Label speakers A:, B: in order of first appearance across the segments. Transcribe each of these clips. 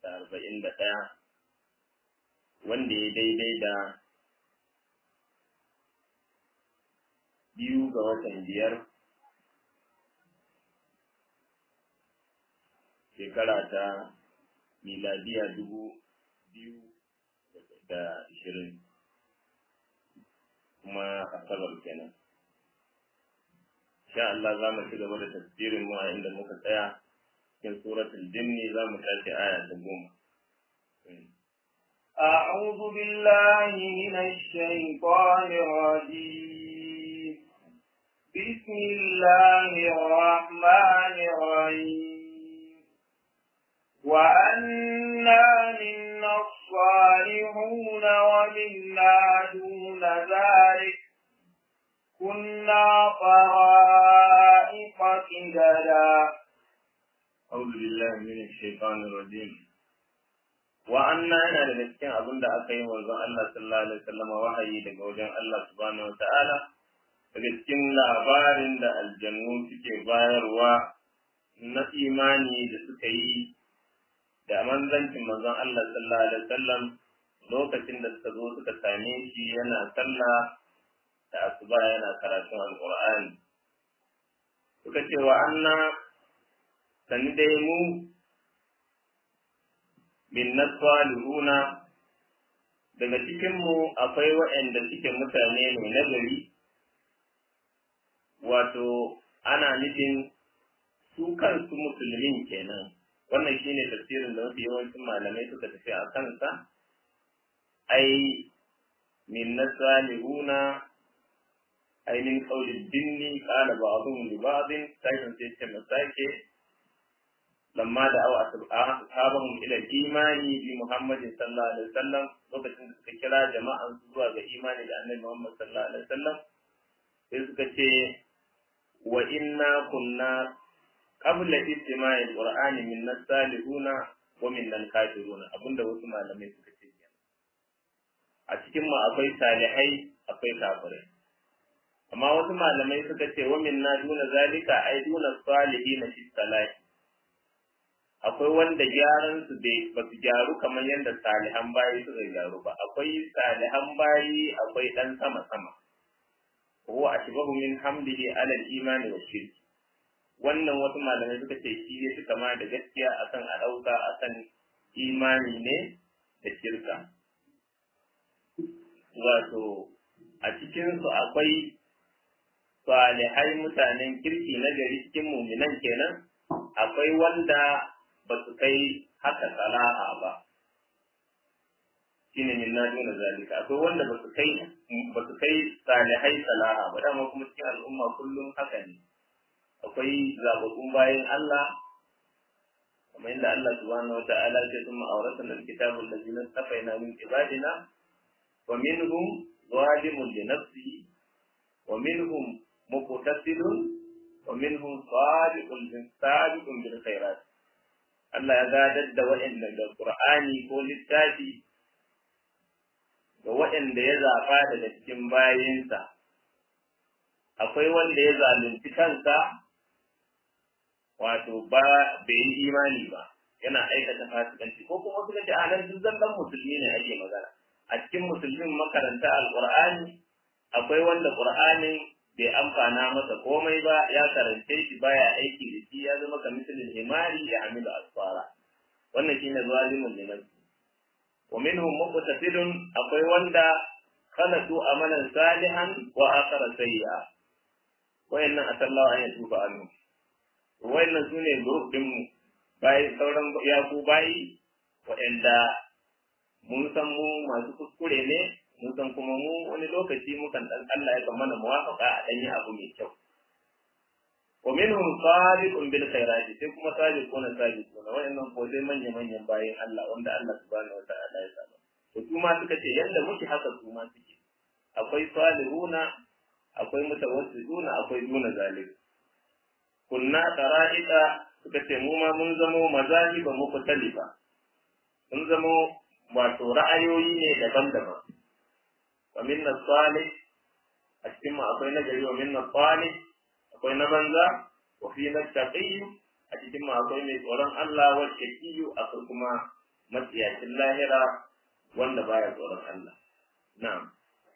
A: da arba'in da ɗaya wanda ya daidai da biyu ga watan biyar shekara ta miladiya dubu biyu da ashirin kuma asabar kenan sha Allah za mu ci gaba da tafsirin mu a inda muka tsaya cikin suratul jinni za mu tashi aya ta goma
B: أعوذ بالله من الشيطان الرجيم بسم الله الرحمن الرحيم وأنا منا الصالحون ومنا دون ذلك كنا طرائق قددا
A: أعوذ بالله من الشيطان الرجيم wa'anna yana daga cikin abin da aka yi manzon Allah sallallahu alaihi wasallam wahayi daga wajen Allah subhanahu wata'ala daga cikin labarin da aljannu suke bayarwa na imani da suka yi da manzancin manzon Allah sallallahu alaihi wasallam lokacin da suka zo suka same shi yana sallah da asuba yana karatun alqur'ani suka ce wa anna sani dai mu minna salihuna daga cikinmu akwai waɗanda suke mutane ne na gari wato ana nufin su kansu musulmin kenan wannan shine tafsirin da mafi yawancin malamai suka tafi a kansa ai minna salihuna ai min qawli dinni qala ba'dhum li ba'dhin sai sai ce masake lamma da awa ashabahum ila imani bi Muhammadin sallallahu alaihi wasallam lokacin da suka kira jama'an su zuwa ga imani da Annabi Muhammad sallallahu alaihi wasallam sai suka ce wa inna kunna qabla istima'il qur'ani min salihuna wa min kafiruna abinda wasu malamai suka ce a cikin mu akwai salihai akwai kafirai amma wasu malamai suka ce wa minna duna zalika ai duna salihina fi salahi akwai wanda gyaran su bai ba su gyaru kamar yadda salihan bayi suka gyaru ba akwai salihan bayi akwai dan sama sama huwa ashbahu min hamdihi ala al-imani wa shirki wannan wasu malamai suka ce shi ne suka ma da gaskiya akan a dauka akan imani ne da shirka wato a cikin su akwai salihai mutanen kirki na gari cikin muminan kenan akwai wanda ba su kai haka salaha ba shine min na duna zalika akwai wanda ba su kai ba su kai salihai salaha ba dama kuma cikin al'umma kullum haka ne akwai zababbun bayan Allah kamar yadda Allah subhanahu wata'ala ya ce thumma awrasna al-kitaba allazina safaina min ibadina wa minhum zalimun li nafsihi wa minhum muqtasidun wa minhum sabiqun bil sabiqun bil khairat Allah ya gadar da waɗanda da Qur'ani ko littafi ga waɗanda ya zaɓa daga cikin bayinsa akwai wanda ya zalunci kansa wato ba bai yi imani ba yana aikata fasikanci ko kuma suka ce a nan duk zallan musulmi ne ake magana a cikin musulmin makaranta alqur'ani akwai wanda qur'anin bai amfana masa komai ba ya karance shi baya aiki da shi ya zama kamisalin himari ya amilu asfara wannan shine zalimun ne nafsi wa minhum muqtasidun akwai wanda khalatu amalan salihan wa akhara sayyi'a wayannan asallahu an yatuba anhu wayannan sune group din mu bai sauran yaku bayi wa'anda mun san mu masu kuskure ne mun san kuma mu wani lokaci mukan dan Allah ya kan mana muwafaqa a dan yi abu mai kyau wa minhum sabiqun bil khairati sai kuma sabiquna sabiquna wayannan ko sai manya manyan bayin Allah wanda Allah subhanahu wataala ya saba to su ma suka ce yanda muke haka su ma suke akwai salihuna akwai mutawassiduna akwai duna zalik kunna qara'ida suka ce mu ma mun zamo mazahiba mukhtalifa mun zamo wato ra'ayoyi ne daban-daban wa minna salih a cikin mu akwai nagari wa minna salih akwai na banza wa fi na taqiyyu a cikin mu akwai mai tsoron Allah wa shaqiyu akwai kuma matsiyacin lahira wanda baya tsoron Allah na'am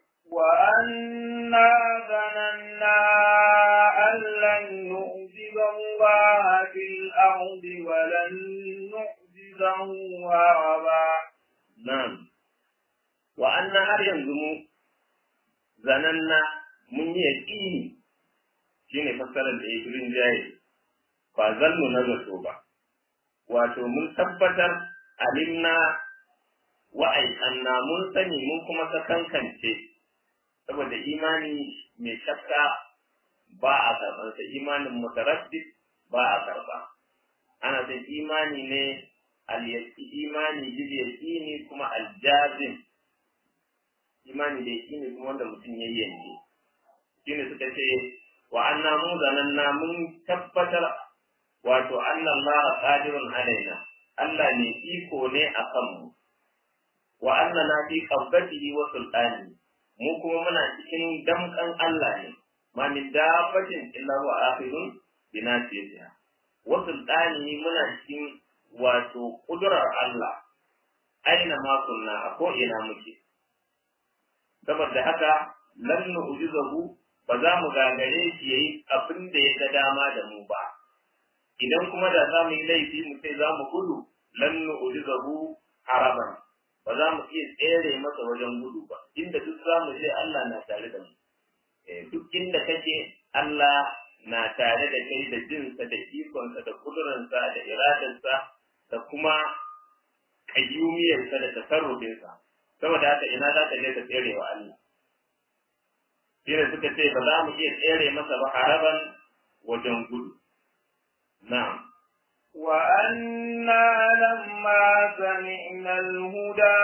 B: وأنا ظننا أن لن نعجز الله في الأرض ولن نعجزه هربا
A: na'am wa anna har yanzu mu zananna mun yi yaƙini shine fassarar da ya yi jaye ba zannu na zato ba wato mun tabbatar alimna wa aikanna mun sani mun kuma sakankance saboda imani mai shakka ba a karɓarsa imanin mutaraddid ba a karɓa ana son imani ne al-yaqi imani bil yaqini kuma al-jazim imani da yaqini kuma wanda mutum ya yanke shine suka ce wa anna mu zananna mun tabbatar wato anna Allah qadirun alaina Allah ne iko ne a kanmu wa anna na fi qabdatihi wa sultani mu kuma muna cikin damkan Allah ne ma min dabbatin illa huwa akhirun bi nasiyatiha wa sultani muna cikin wato kudurar Allah aina ma kunna a ko ina muke saboda haka lan nu'jizahu ba za mu gagare shi yayi abin da ya ga dama da mu ba idan kuma da za mu yi laifi mu sai za mu gudu lan nu'jizahu haraban ba za mu iya tsere masa wajen gudu ba inda duk za mu je Allah na tare da mu duk inda kake Allah na tare da kai da jinsa da ikonsa da kuduransa da iradarsa da kuma kayyumiyarsa da tasarrufinsa saboda haka ina za ka je ka tsere wa Allah shine suka ce ba za mu iya tsere masa ba haraban wajen gudu na'am
B: وأنا لما سمعنا الهدى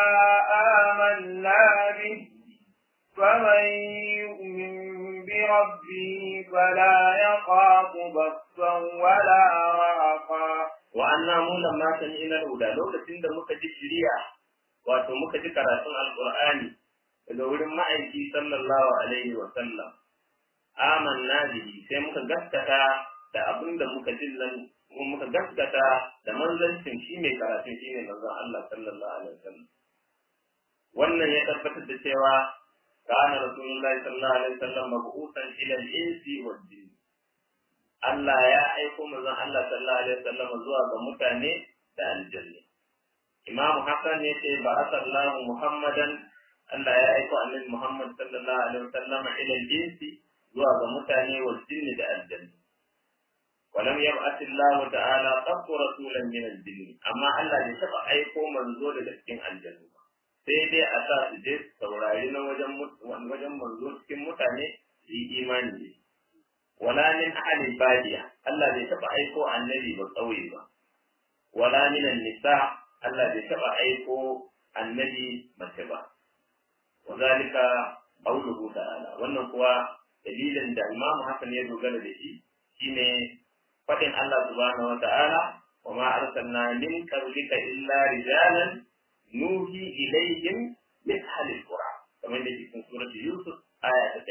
B: آمنا به فمن يؤمن بربه فلا يخاف بخسا ولا رهقا
A: وأنا mu lamma sami'na al-huda lokacin da muka ji shiriya wato muka ji karatun alqur'ani daga wurin ma'aiki sallallahu alaihi wa sallam amanna bihi sai muka gaskata da abin da muka ji nan kuma muka gaskata da manzancin shi mai karatun shi ne manzon Allah sallallahu alaihi wa sallam wannan ya tabbatar da cewa kana rasulullahi sallallahu alaihi wa sallam mabu'usan ila al-insi wal jinn Allah ya aiko manzon Allah sallallahu alaihi wa sallam zuwa ga mutane da aljanna Imam Hassan ya ce ba asallahu Muhammadan Allah ya aiko annabi Muhammad sallallahu alaihi wa sallam ila al-insi zuwa ga mutane wal jinn da aljanna ولم يبعث الله تعالى قط رسولا من الجن amma Allah bai taba aiko manzo daga cikin aljannu ba sai dai a sa su je saurari na wajen wajen manzo cikin mutane su yi imani ne wala min ahli badiya Allah bai taba aiko annabi ba kauye ba wala min nisa Allah bai taba aiko annabi mace ba wazalika qawluhu ta'ala wannan kuwa dalilin da Imam Hassan ya dogara da shi shine faɗin Allah subhanahu wa ta'ala wa ma arsalna min qablika illa rijalan nuhi ilayhim min ahli qura kamar da cikin surati Yusuf aya ta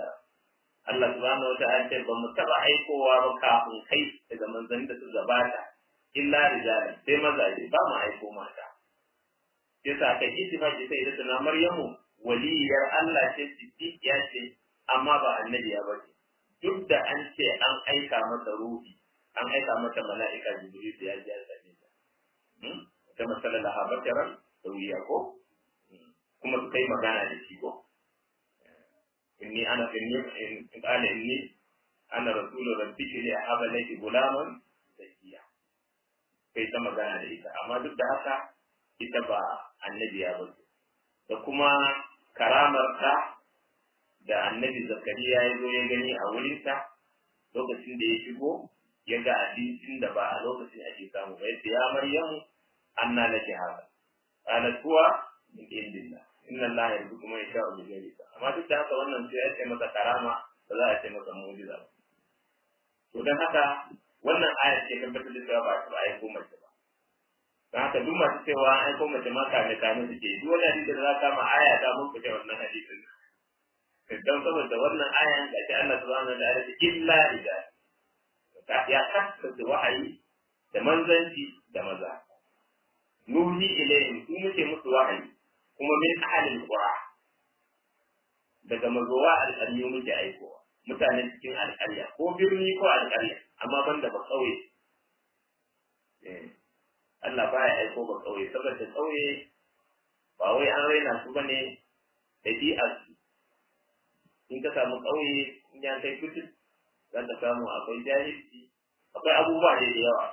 A: 109 Allah subhanahu wa ta'ala ce ba mu taba aikowa ba kafin kai daga manzanni da su gabata illa rijalan sai mazaje ba mu aiko mata sai sa kai ittifaqi sai da tana Maryamu waliyar Allah ce siddiqiya ce amma ba annabiya ba ce duk da an ce an aika masa ruhi an aika mata mala'ika jibril da ya ji ya same ta ta masala la habataran da wuya ko kuma su kai magana da shi ko inni ana inni in qala inni ana rasulu rabbiki li ahaba laki gulaman zakiya kai ta magana da ita amma duk da haka ita ba annabiya ba da kuma karamar ta da annabi zakariya ya zo ya gani a wurinta lokacin da ya shigo ya ga abincin da ba a lokacin ake samu ba yadda ya maryamu anna laki haka qalat huwa min indillah inna allaha yarzuqu man yasha'u bi ghairi amma duk da haka wannan sai ya ce masa karama ba za a ce masa mu'jiza ba to dan haka wannan aya ce tabbatar da cewa ba ta aiko mace ba dan haka duk masu cewa an aiko mace ma kame kame suke duk wani hadisi da za ka ma aya ta mun fice wannan hadisin dan saboda wannan ayan da ta Allah subhanahu wa ta'ala illa rijal ya kasance wahayi da manzanci da maza nuhi ilayhim su muke musu wahayi kuma min ahalin qura daga mazowa alƙaryu muke aikowa mutanen cikin alƙarya ko birni ko alƙarya amma banda ba ƙauye Allah baya aiko ba ƙauye saboda ƙauye ba wai an raina su bane ɗabi'ar su in ka samu ƙauye in ya kai fitin za ka samu akwai jahilci akwai abubuwa da yawa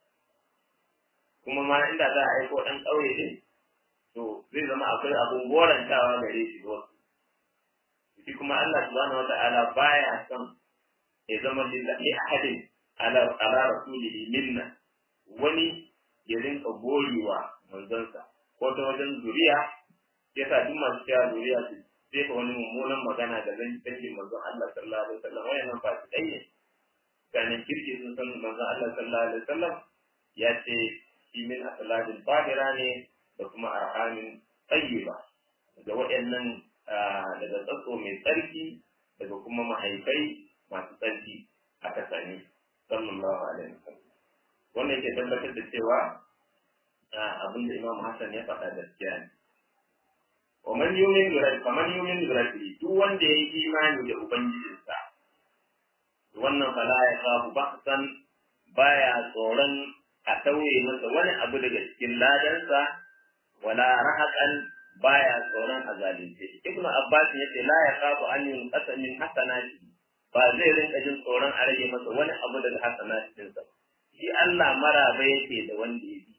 A: kuma ma inda za a aiko ɗan ƙauye din to zai zama akwai abun gorantawa gare shi da wasu shi kuma Allah subhanahu wata'ala baya son ya zama lillahi ahadin ala ala rasulihi minna wani ya rinka gorewa manzonsa ko ta wajen zuriya yasa duk masu cewa zuriya su jefa wani mummunan magana da zan take manzon Allah sallallahu alaihi wasallam wayannan ba su dai ganin kirki sun san manzon Allah sallallahu alaihi wasallam ya ce shi min asaladin fadira ne da kuma arhamin tayyiba da waɗannan daga tsatso mai tsarki daga kuma mahaifai masu tsarki aka sani sallallahu alaihi wasallam wannan ke tabbatar da cewa abin da Imam Hassan ya faɗa gaskiya ne wa man yumin bi rabbi man yumin bi rabbi duk wanda ya yi imani da ubangijinsa wannan fala ya kafu baksan baya tsoron a tauye masa wani abu daga cikin ladansa wala rahaqan baya tsoron a zalunce shi ibnu abbas yace la ya kafu an yunqasa min hasanati ba zai rinka jin tsoron a rage masa wani abu daga hasanatin sa shi Allah maraba yake da wanda ya bi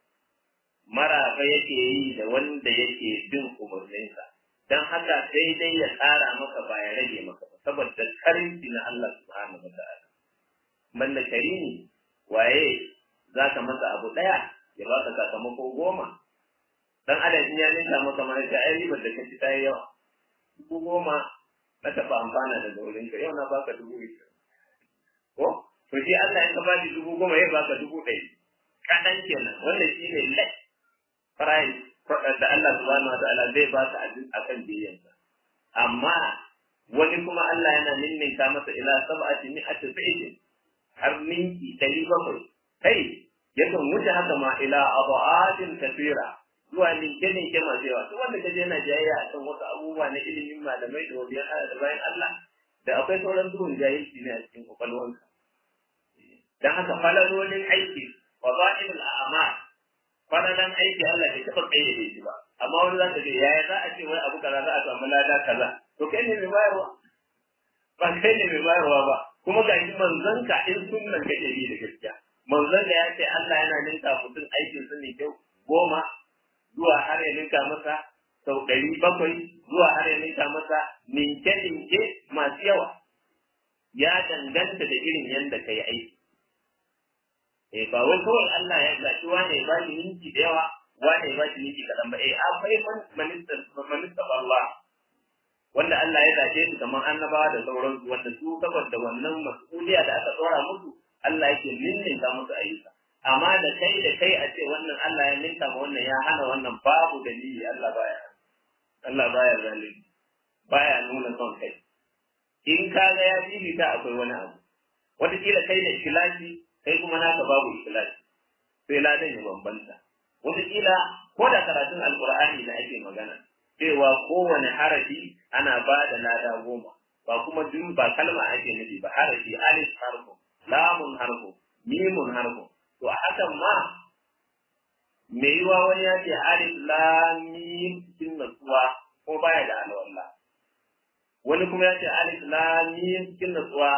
A: maraba yake yi da wanda yake bin umarninsa dan haka sai dai ya tsara maka ba ya rage maka ba saboda karinci na Allah subhanahu wa ta'ala banda karimi waye za ka masa abu ɗaya ya ba ka sakamako goma dan adam in ya ninka maka mana ta ai ribar da kaci ta yi yawa dubu goma na taɓa amfana daga wurin ka yau na baka dubu ishirin ko to shi Allah in ka ba shi dubu goma ya baka dubu ɗari kaɗan kenan wannan shi ne lai price da Allah subhanahu wa ta'ala zai ba ka akan biyansa amma wani kuma Allah yana ninninka masa ila sab'ati mi'ati fi'lin har ninki ɗari bakwai kai yakan wuce haka ma ila abu'atin kafira zuwa ninke ninke masu yawa duk wanda kaje yana jayayya a kan wasu abubuwa na ilimin malamai da wabiyan Allah da bayan Allah da akwai sauran duhun jahilci ne a cikin kwakwalwanka dan haka falalolin aiki wa za'ilul a'mal falalan aiki Allah bai taɓa kayyade shi ba amma wani za ka ce yaya za a ce wai abu kaza za a samu lada kaza to kai ne mai bayarwa ba kai ne mai bayarwa ba kuma ga shi manzanka in sunnan kake bi da gaskiya manzanka ya ce Allah yana ninka mutum aikin su ne kyau goma zuwa har ya ninka masa sau ɗari bakwai zuwa har ya ninka masa ninke ninke masu yawa ya danganta da irin yadda ka yi aiki eh ba wai kawai Allah ya zaci wane ya bashi ninki da yawa wane ya bashi ninki kaɗan ba eh akwai manista manista Allah wanda Allah ya zace su kamar annabawa da sauransu wanda su saboda wannan mas'uliya da aka tsora musu Allah yake ninninka musu ayyuka amma da kai da kai a ce wannan Allah ya ninka ma wannan ya hana wannan babu dalili Allah baya Allah baya zalimi baya nuna son kai in ka ga ya fifita akwai wani abu wataƙila kai da ikhlasi kai kuma naka babu ikhlasi sai ladan ya bambanta wataƙila ko da karatun alƙur'ani da ake magana cewa kowane harafi ana ba da lada goma ba kuma duk ba kalma ake nufi ba harafi alif harfu lamun harfu mimun harfu to a hakan ma me yiwa wani ya ce alif lam mim cikin natsuwa ko baya da alwala wani kuma ya ce alif lam mim cikin natsuwa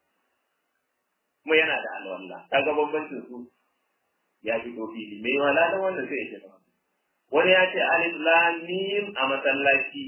A: kuma yana da alwala kaga bambancin su ya fito fili me yiwa ladan wannan sai ya ce wani ya ce alif lam mim a masallaci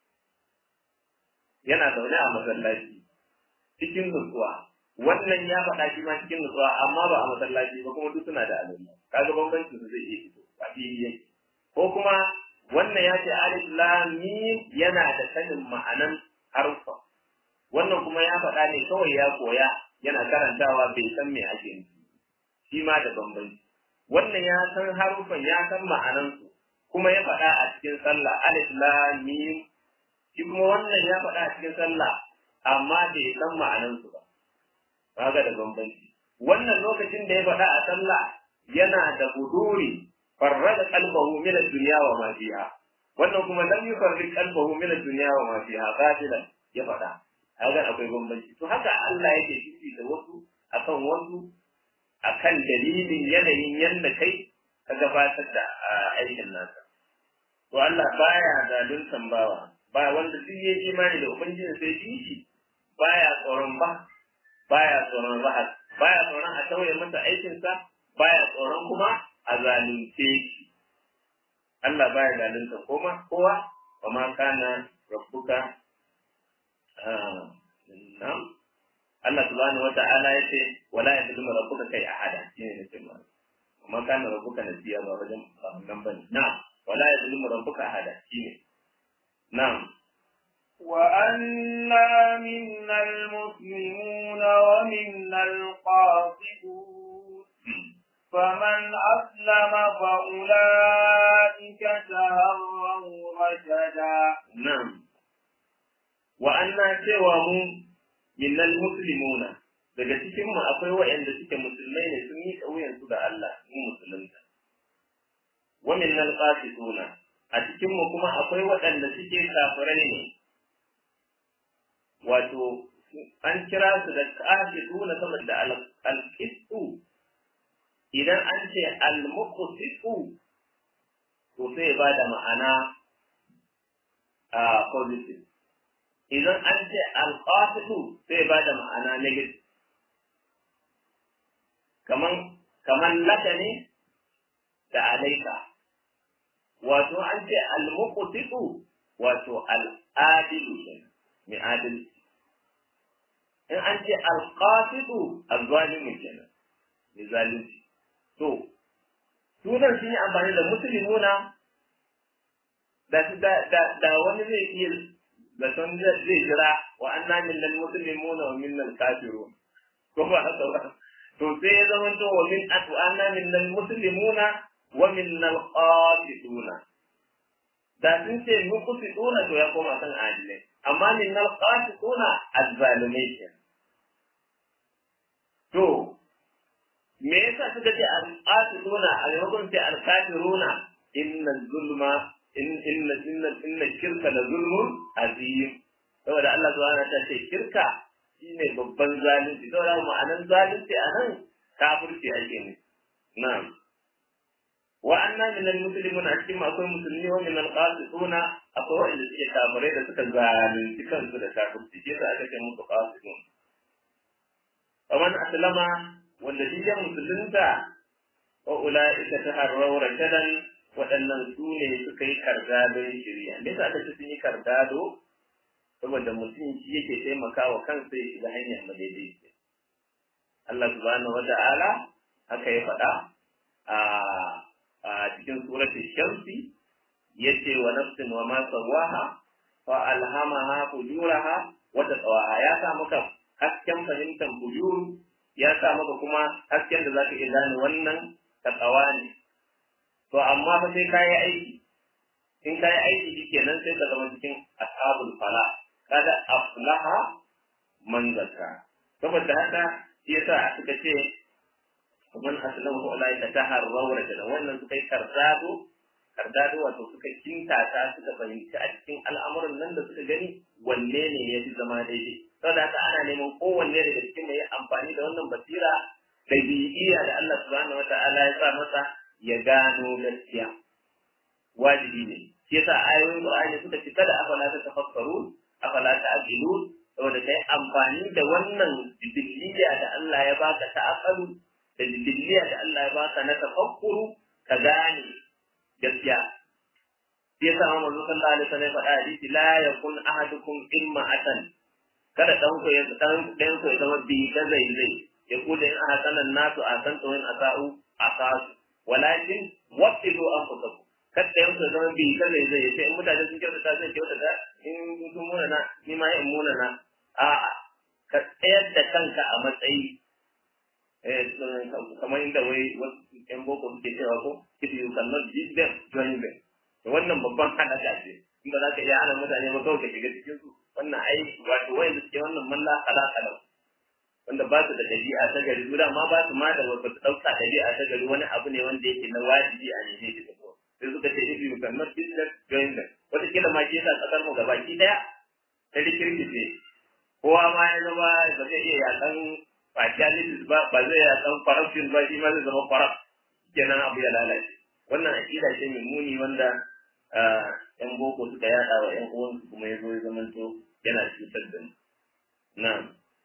A: yana zaune a masallaci cikin nutsuwa wannan ya faɗa shi ma cikin nutsuwa amma ba a masallaci ba kuma duk suna da alwala kaga bambancin su zai iya fito a fili yake ko kuma wannan ya ce alif lam mim yana da sanin ma'anan harfa wannan kuma ya faɗa ne kawai ya koya yana karantawa bai san me ake nufi shi ma da bambanci wannan ya san harufan ya san ma'anansu kuma ya faɗa a cikin sallah alif lam mim shi kuma wannan ya faɗa a cikin sallah amma bai san ma'anansu ba kaga da bambanci wannan lokacin da ya faɗa a sallah yana da huduri farrada qalbahu min ad-dunya wa ma fiha wannan kuma lam yufarriq qalbahu min ad-dunya wa ma fiha qatilan ya faɗa kaga akwai bambanci to haka Allah yake fifi da wasu akan wasu akan dalilin yanayin yanda kai ka gabatar da aikin nasa to Allah baya zaluntan bawa ba wanda duk ya imani da ubangiji sai shi shi baya tsoron ba baya tsoron rahas baya tsoron a tauye masa aikinsa baya tsoron kuma a zalunce shi Allah baya zalunta koma kowa wa ma kana rabbuka na'am Allah subhanahu wa ta'ala yace wala yadullu rabbuka kai ahada shine ne cewa amma kana rabbuka nasiya ba wajen nan bane na'am wala yadullu rabbuka ahada shine na'am
B: وأنا منا المسلمون ومنا القاسطون فمن أسلم فأولئك تهروا رشدا
A: نعم وأنا سوى minnal muslimuna daga cikin mu akwai waɗanda suke musulmai ne sun yi kauyen su da Allah sun musulunta wa minnal qasituna a cikin mu kuma akwai waɗanda suke kafirai ne wato an kira su da qasituna saboda al-qistu idan an ce al-muqsitu to sai ba da ma'ana a positive idan an ce alƙasidu sai ba da ma'ana negative kaman kaman laka ne da alaika wato an ce almuqsitu wato al'adilu mai adalci in an ce alqasidu azzalimu kenan mai zalunci to sunan sun yi amfani da musulmuna da da wani zai iya zaton zai jira wa anna minal muslimuna wa minal kafirun ko ba haka ba to sai ya zama to wa min atu anna minal muslimuna wa minal qasituna da sun ce muqsituna to ya koma kan adilai amma minal qasituna azzalimai ke to me yasa suka ce al-qasituna a maimakon ce al-kafiruna inna zulma in inna inna inna shirka la zulmun azim saboda Allah subhanahu wa ta'ala ce shirka shine babban zalunci saboda ma'anan zalunci a nan kafirci ake ne na'am wa anna min al-muslimin a cikin akwai musulmi wa min al-qasituna akwai wanda suke kafirai da suka zalunci kansu da kafirci shi yasa aka ce musu qasitun ومن أسلم والذي musulunta wa ula'ika taharraw rashadan waɗannan su ne suka yi kardadon shirya me yasa aka ce sun yi kardado saboda mutum shi yake taimakawa kansa ya shiga hanyar madaidaici Allah subhanahu wa ta'ala haka ya faɗa a a cikin suratul shamsi yace wa nafsin wa ma sawaha fa alhamaha fujuraha wa taqwaha ya sa maka hasken fahimtar fujuru ya sa maka kuma hasken da zaka iya gane wannan taqwa ne to amma fa sai kayi aiki in kayi aiki shikenan sai ka zama cikin ashabul fala kada aflaha man zakka saboda haka shi yasa suka ce man aslama fa ulai taharraw rajula wannan suka yi kardado kardado wato suka kintata suka fahimci a cikin al'amuran nan da suka gani wanne ne ya fi zama daidai saboda haka ana neman kowanne daga cikin mai amfani da wannan basira da bi'iyya da Allah subhanahu wata'ala ya sa masa ya gano gaskiya wajibi ne shi yasa ayoyin Qur'ani suka ci kada afala ta tafakkaru afala ta aqilu saboda kai amfani da wannan jibiliya da Allah ya baka ta aqalu da jibiliya da Allah ya baka na tafakkuru ka gane gaskiya shi yasa Muhammad sallallahu alaihi wasallam faɗa hadisi la yakun ahadukum imma atan kada dan ku ya dan dan ku ya zama bi ga zai zai ya kula in ahsanan nasu ahsanta wa in asa'u asasu walakin waqidu anfusakum kada yan ku zama bi ga zai zai sai in mutane sun kyautata zai kyautata in sun muna na ni ma in muna na a'a ka tsayar da kanka a matsayi kamar inda wai wasu yan boko suke cewa ko if you cannot beat them join them to wannan babban hadaka ce in ba za ka iya hana mutane ba kawai ka shiga cikin su wannan ai wato wanda suke wannan malla kala kala wanda ba su da ɗabi'a ta gari su ma ba su ma da wasu ɗauka ɗabi'a ta gari wani abu ne wanda yake na wajibi a neme shi da ko sai suka ce if you cannot business join them wata kila ma ke sa ƙasar mu gabaki ɗaya ta rikirkice kowa ma ya zama ba zai iya yakan partialities ba ba zai yakan corruption ba shi ma zai zama corrupt kenan abu ya lalace wannan aƙida ce mai muni wanda ‘yan boko suka yaɗa wa ‘yan uwansu kuma ya zo ya zamanto yana cutar da mu. Na'am.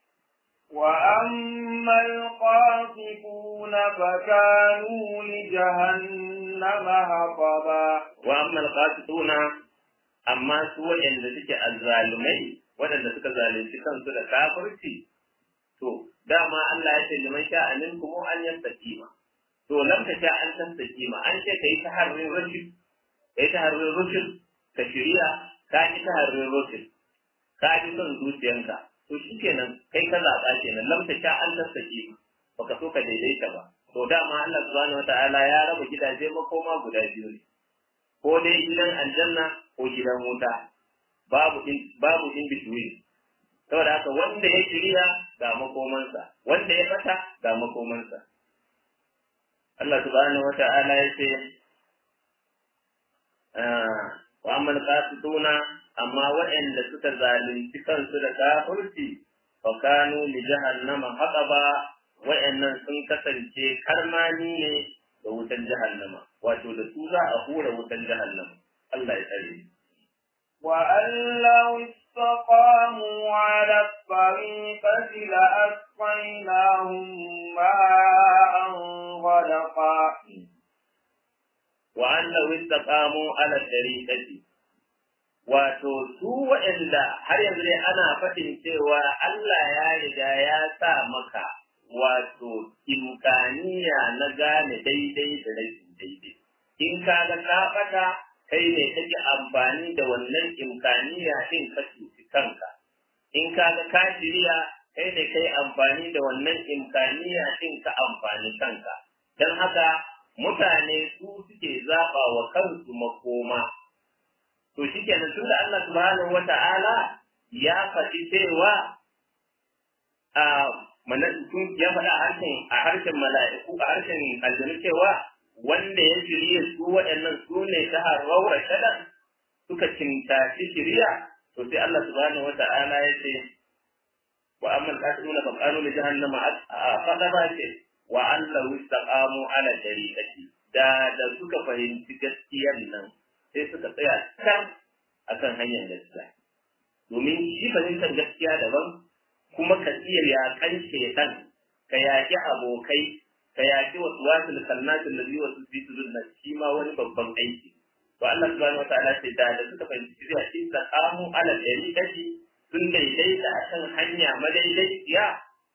B: وأما القاسطون فكانوا لجهنم هطبا
A: وأما القاسطون أما سوى إن ذلك الظالمين waɗanda suka zalunci kansu da kafirci to dama Allah ya ce liman sha anin kuma an yastaqima to lam ta sha an tastaqima an ce kai ta harin rashid kai ta harin rashid ka shirya ka ki ta harin rashid ka ji son zuciyanka to shi kenan kai ka zaɓa kenan lamta sha an sassake baka so ka daidaita ba to dama Allah subhanahu wataala ya raba gidaje makoma guda biyu ne ko dai gidan aljanna ko gidan wuta babu in babu in between saboda haka wanda ya shirya ga makomansa wanda ya fata ga makomansa Allah subhanahu wataala ya ce wa amma qasituna amma waɗanda suka zalunci kansu da kafirci fa kanu li jahannama haqaba waɗannan sun kasance karmani ne da wutan jahannama wato da su za a hura wutan jahannama Allah ya tsare
B: وأن لو استقاموا على الطريقة لأسقيناهم ماء غدقا
A: وأن لو استقاموا على الطريقة wato su waɗanda har yanzu dai ana faɗin cewa Allah ya riga ya sa maka wato imkaniya na gane daidai da rashin daidai in ka ga ka ɓata kai ne kake amfani da wannan imkaniya din ka cuci kanka in ka ga ka shirya kai ne kai amfani da wannan imkaniya din ka amfani kanka don haka mutane su suke zaɓa wa kansu makoma to shi kenan tun da Allah subhanahu wa ta'ala ya faɗi cewa a tun ya faɗa a harshen a harshen mala'iku a harshen aljanu cewa wanda ya shirye su waɗannan su ne ta harraura shaɗan suka cintaci shirya to sai Allah subhanahu wa ta'ala ya ce wa amman qatiluna fa qalu li jahannama fada ba ce wa allahu istaqamu ala tariqati da da suka fahimci gaskiyar nan sai suka tsaya kan akan hanyar gaskiya domin shi fahimtar gaskiya daban kuma ka iya yakan shedan ka yaki abokai ka yaki wasu wasu kalmatin da wasu fitulun na shi ma wani babban aiki to Allah subhanahu wa ta'ala ce da da suka fahimci shirya shi ta samu ala dari kashi sun daidaita akan hanya madaidaiciya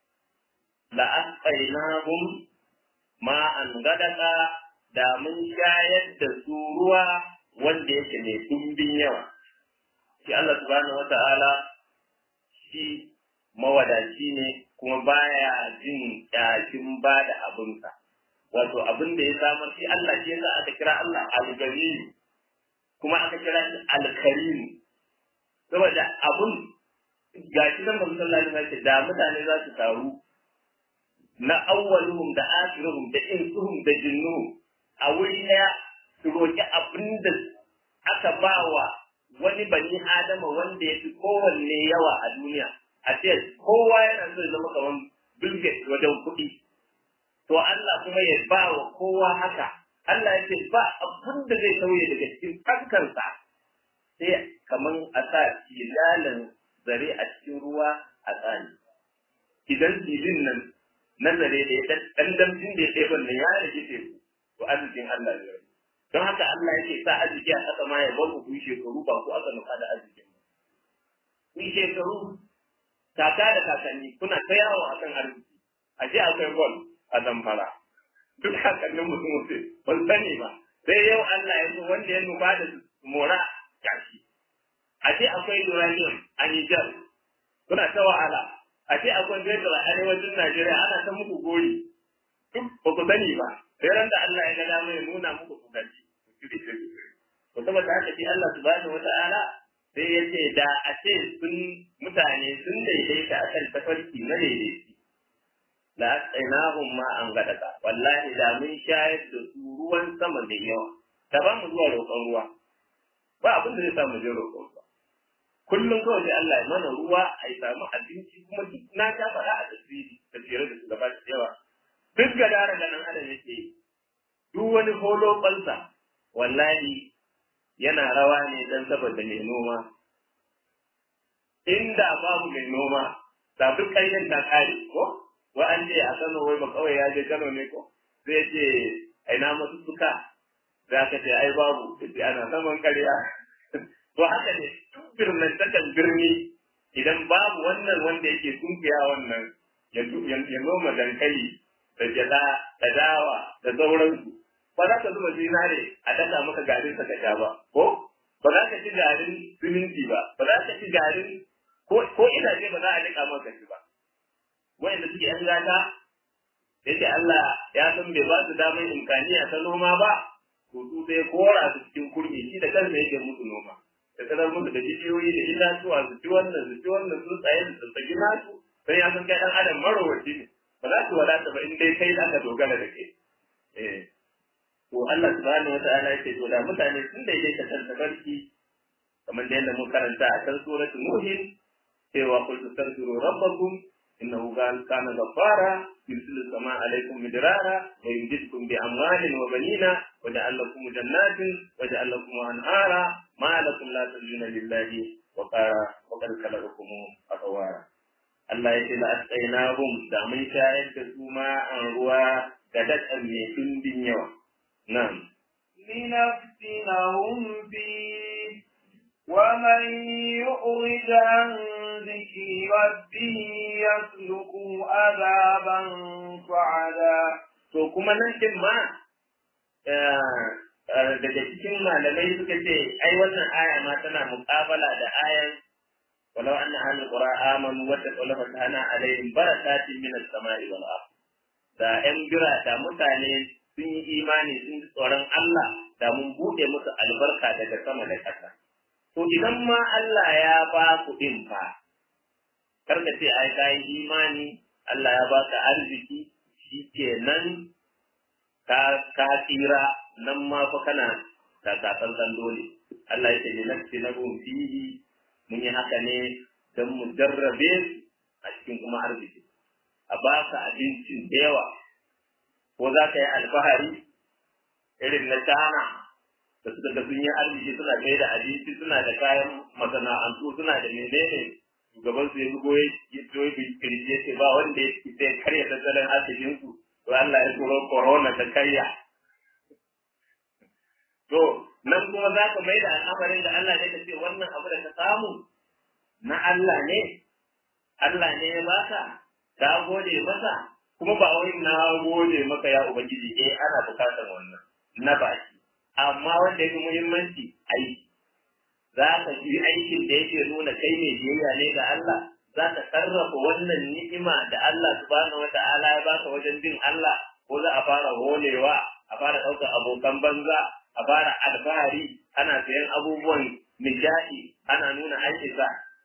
A: la asqainahum ma an gadaka da mun shayar da su ruwa wanda yake mai dumbin yawa shi Allah subhanahu wata'ala shi mawadaci ne kuma baya jin ƙyashin ba da abinsa wato abin da ya samar shi Allah shi yasa aka kira Allah al-gani kuma aka kira shi al-karim saboda abun gashi nan manzon sallallahu alaihi wasallam da mutane za su taru na awwaluhum da akhiruhum da insuhum da jinnuhum a wuri daya su roƙi abin da aka ba wa wani bani adama wanda ya fi kowanne yawa a duniya a ce kowa yana so ya zama kamar bilge wajen kuɗi to Allah kuma ya ba wa kowa haka Allah ya ce ba abin da zai sauye daga cikin kankansa sai kamar a sa filalan zare a cikin ruwa a tsani idan filin nan na zare da ya ɗan damcin da ya ɗaya wannan ya rage teku to arzikin Allah ne don haka Allah yake sa arziki a ƙasa ma ya bar ku yi shekaru ba ku aka nufa da arzikin ku yi shekaru kaka da kakanni kuna ta yawo a kan arziki a je akwai gol a zamfara duk kakannin mutum mutu ban sani ba sai yau Allah ya zo wanda ya nufa da mora gashi a ce akwai uranium a Niger kuna ta wahala a ce akwai fetur a arewacin Najeriya ana ta muku gori duk ba ku sani ba sai ran da Allah ya ga dama ya nuna muku ku gaji ku shiri shiri to saboda haka shi Allah subhanahu wata'ala sai ya ce da a ce sun mutane sun daidaita akan tafarki na daidaiti la asqainahum ma an gadaka wallahi da mun shayar da su ruwan sama da yawa da ba mu zuwa roƙon ruwa ba abin da zai samu je roƙon ruwa kullum kawai sai Allah ya mana ruwa a yi samu abinci kuma duk na ta faɗa a tasiri tafiyar da su gaba da yawa duk gadara da nan adam yake yi duk wani holo ɓansa wallahi yana rawa ne don saboda mai noma inda babu mai noma da duk ƙaryen ta kare ko wa an ce a Kano wai ba kawai ya je Kano ne ko zai ce aina masu suka za ka ce ai babu sai ana saman ƙarya to haka ne duk birnin takan birni idan babu wannan wanda yake tunkiya wannan ya noma dankali da gyada da dawa da sauransu ba za ka zuba zinare a daka maka garin sa ka sha ba ko ba za ka ci garin siminti ba ba za ka ci garin ko itace ba za a dika maka shi ba wanda suke yan gata yake Allah ya san bai ba su damar imkaniya ta noma ba to su sai kora su cikin kurmi shi da kansa yake musu noma da kadar musu da bishiyoyi da itatuwa su ci wannan su ci wannan sun tsaye su tsatsaki nasu sai ya san kai dan adam marowaci ne ba za su wadata ba in dai kai za ka dogara da kai eh to Allah subhanahu wata'ala yake to da mutane sun daidaita kan tabarki kamar da yadda mun karanta a kan suratul nuhin cewa qul tastaghfiru rabbakum innahu kana ghaffara yursilu samaa alaykum midrara wa yumdidukum bi amwalin wa banina wa ja'al lakum jannatin wa ja'al lakum anhara ma lakum la tarjuna lillahi wa qara wa qad khalaqakum atwara Allah ya ce la asqainahum da mun shayar da su ma an ruwa ga dadan mai dindin yawa na'am
B: لنفتنهم فيه ومن يؤرد عن ذكر ربه يسلكه عذابا صعدا
A: to kuma nan din ma daga cikin malamai suka ce ai wannan aya ma tana muƙabala da ayan walau anna ahlul qura amanu wa taqaw fatahna alaihim barakatin minas sama'i wal ard da yan bira da mutane sun yi imani sun ji tsoron Allah da mun buɗe musu albarka daga sama da ƙasa to idan ma Allah ya ba ku din fa karka ce ai ka yi imani Allah ya baka arziki shikenan ka ka tsira nan ma fa kana da tsantsan dole Allah ya ce ne nafsi na fihi mun yi haka ne don mu jarrabe su a cikin kuma arziki a baka abincin da yawa ko za ka yi alfahari irin na China da suka ga sun yi arziki suna kai da abinci suna da kayan masana'antu suna da menene shugaban su ya zubo ya zo ya kirje ce ba wanda ya fi sai karya tattalin arzikin su to Allah ya turo corona ta karya to nan kuma za ka mai da al'amarin da Allah ne ka ce wannan abu da ka samu na Allah ne Allah ne ya baka ka gode masa kuma ba wai na gode maka ya ubangiji eh ana bukatar wannan na baki amma wanda ya fi muhimmanci aiki za ka yi aikin da yake nuna kai mai biyayya ne ga Allah za ka sarrafa wannan ni'ima da Allah subhanahu wata'ala ya baka wajen bin Allah ko za a fara holewa a fara ɗaukar abokan banza a fara alfahari ana sayan abubuwan nishaɗi ana nuna an isa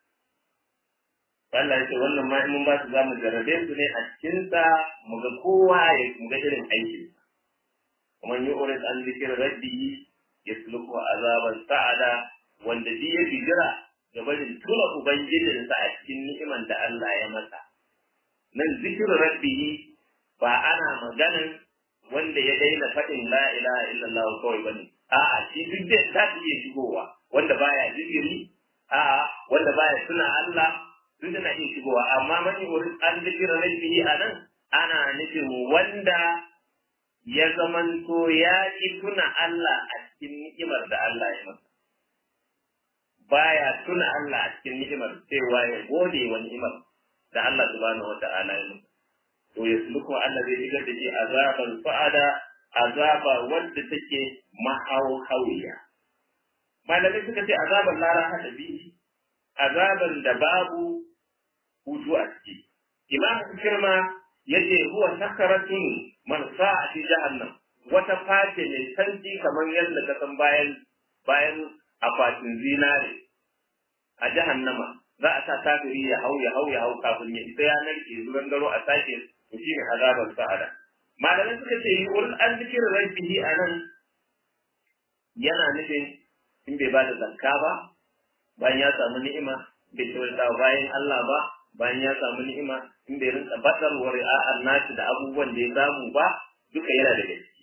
A: Allah ya ce wannan ma in mun ba su za mu jarrabe su ne a cikinsa mu ga kowa ya mu ga irin aikinsa ومن يؤرد عن ذكر ربه يسلكه عذابا سعدا wanda shi ya jira ga barin tuna ubangijinsa a cikin ni'iman da Allah ya masa nan zikir rabbihi ba ana maganan wanda ya daina faɗin la ilaha illallah kawai bane a'a shi duk da ta iya shigowa wanda baya zikiri a'a wanda baya tuna Allah duk da na iya shigowa amma man yurid an zikir rabbihi anan ana nufin wanda ya zamanto ya ƙi tuna Allah a cikin ni'imar da Allah ya masa. Baya tuna Allah a cikin ni'imar cewa ya gode wa ni'imar da Allah subhanahu wa ta'ala ya masa. To ya sulku Allah zai shigar da shi azaban fa'ada azaba wadda take mahauhawiya. Malamai suka ce azaban lara hada biyu, azaban da babu hutu a ciki. Imam Kirma yace huwa sakaratun marsa a fi jahannam wata face mai sanji kamar yadda ka san bayan bayan akwatin zinare a jahannama za a sa kafiri ya hau ya hau ya hau kafin ya isa ya narke zuwan garo a sake to shine azabar sa'ada malamai suka ce yu'ul an zikirin rabbihi anan yana nufin in bai bada zakka ba bayan ya samu ni'ima bai tawaita bayan Allah ba bayan ya samu ni'ima in bai rinka batar wa ri'a'an nashi da abubuwan da ya samu ba duka yana da gaske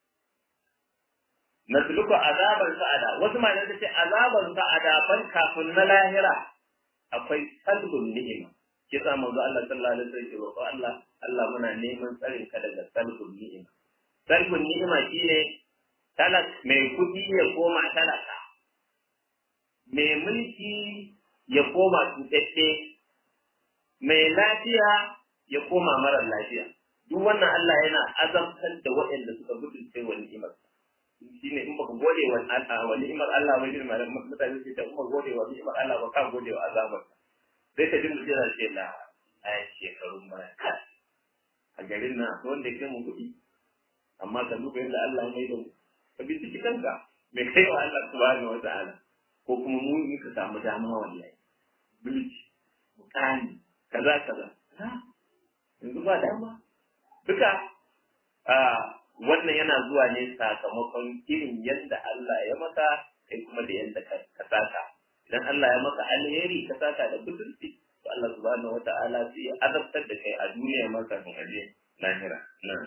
A: nasluku azabar sa'ada wasu malamai suka ce azabar sa'ada ban kafin na lahira akwai salbun ni'ima ke sa manzo Allah sallallahu alaihi wasallam ya roƙo Allah Allah muna neman tsarin ka daga salbun ni'ima salbun ni'ima shine talak mai kuɗi ya koma talaka mai mulki ya koma tutacce mai lafiya ya koma marar lafiya duk wannan Allah yana azabtar da waɗanda suka gudunce wa ni'imar shine in baka gode wa wa ni'imar Allah ba irin malam mutane su ta kuma gode wa ni'imar Allah ba ka gode wa azabar sai ka dinga jira ce la ai shekarun baya a garin nan akwai wanda ya mu kuɗi amma ka duba yadda Allah ya mai da mu ka bi ciki kanka mai kai wa Allah subhanahu wa ta'ala ko kuma mu in ka samu dama wallahi bilci mutane kaza kaza yanzu ba dama duka a wannan yana zuwa ne sakamakon irin yadda Allah ya maka kai kuma da yadda ka saka idan Allah ya maka alheri ka saka da butulci to Allah subhanahu wata'ala sai ya azabtar da kai a duniya maka kan aje lahira na'am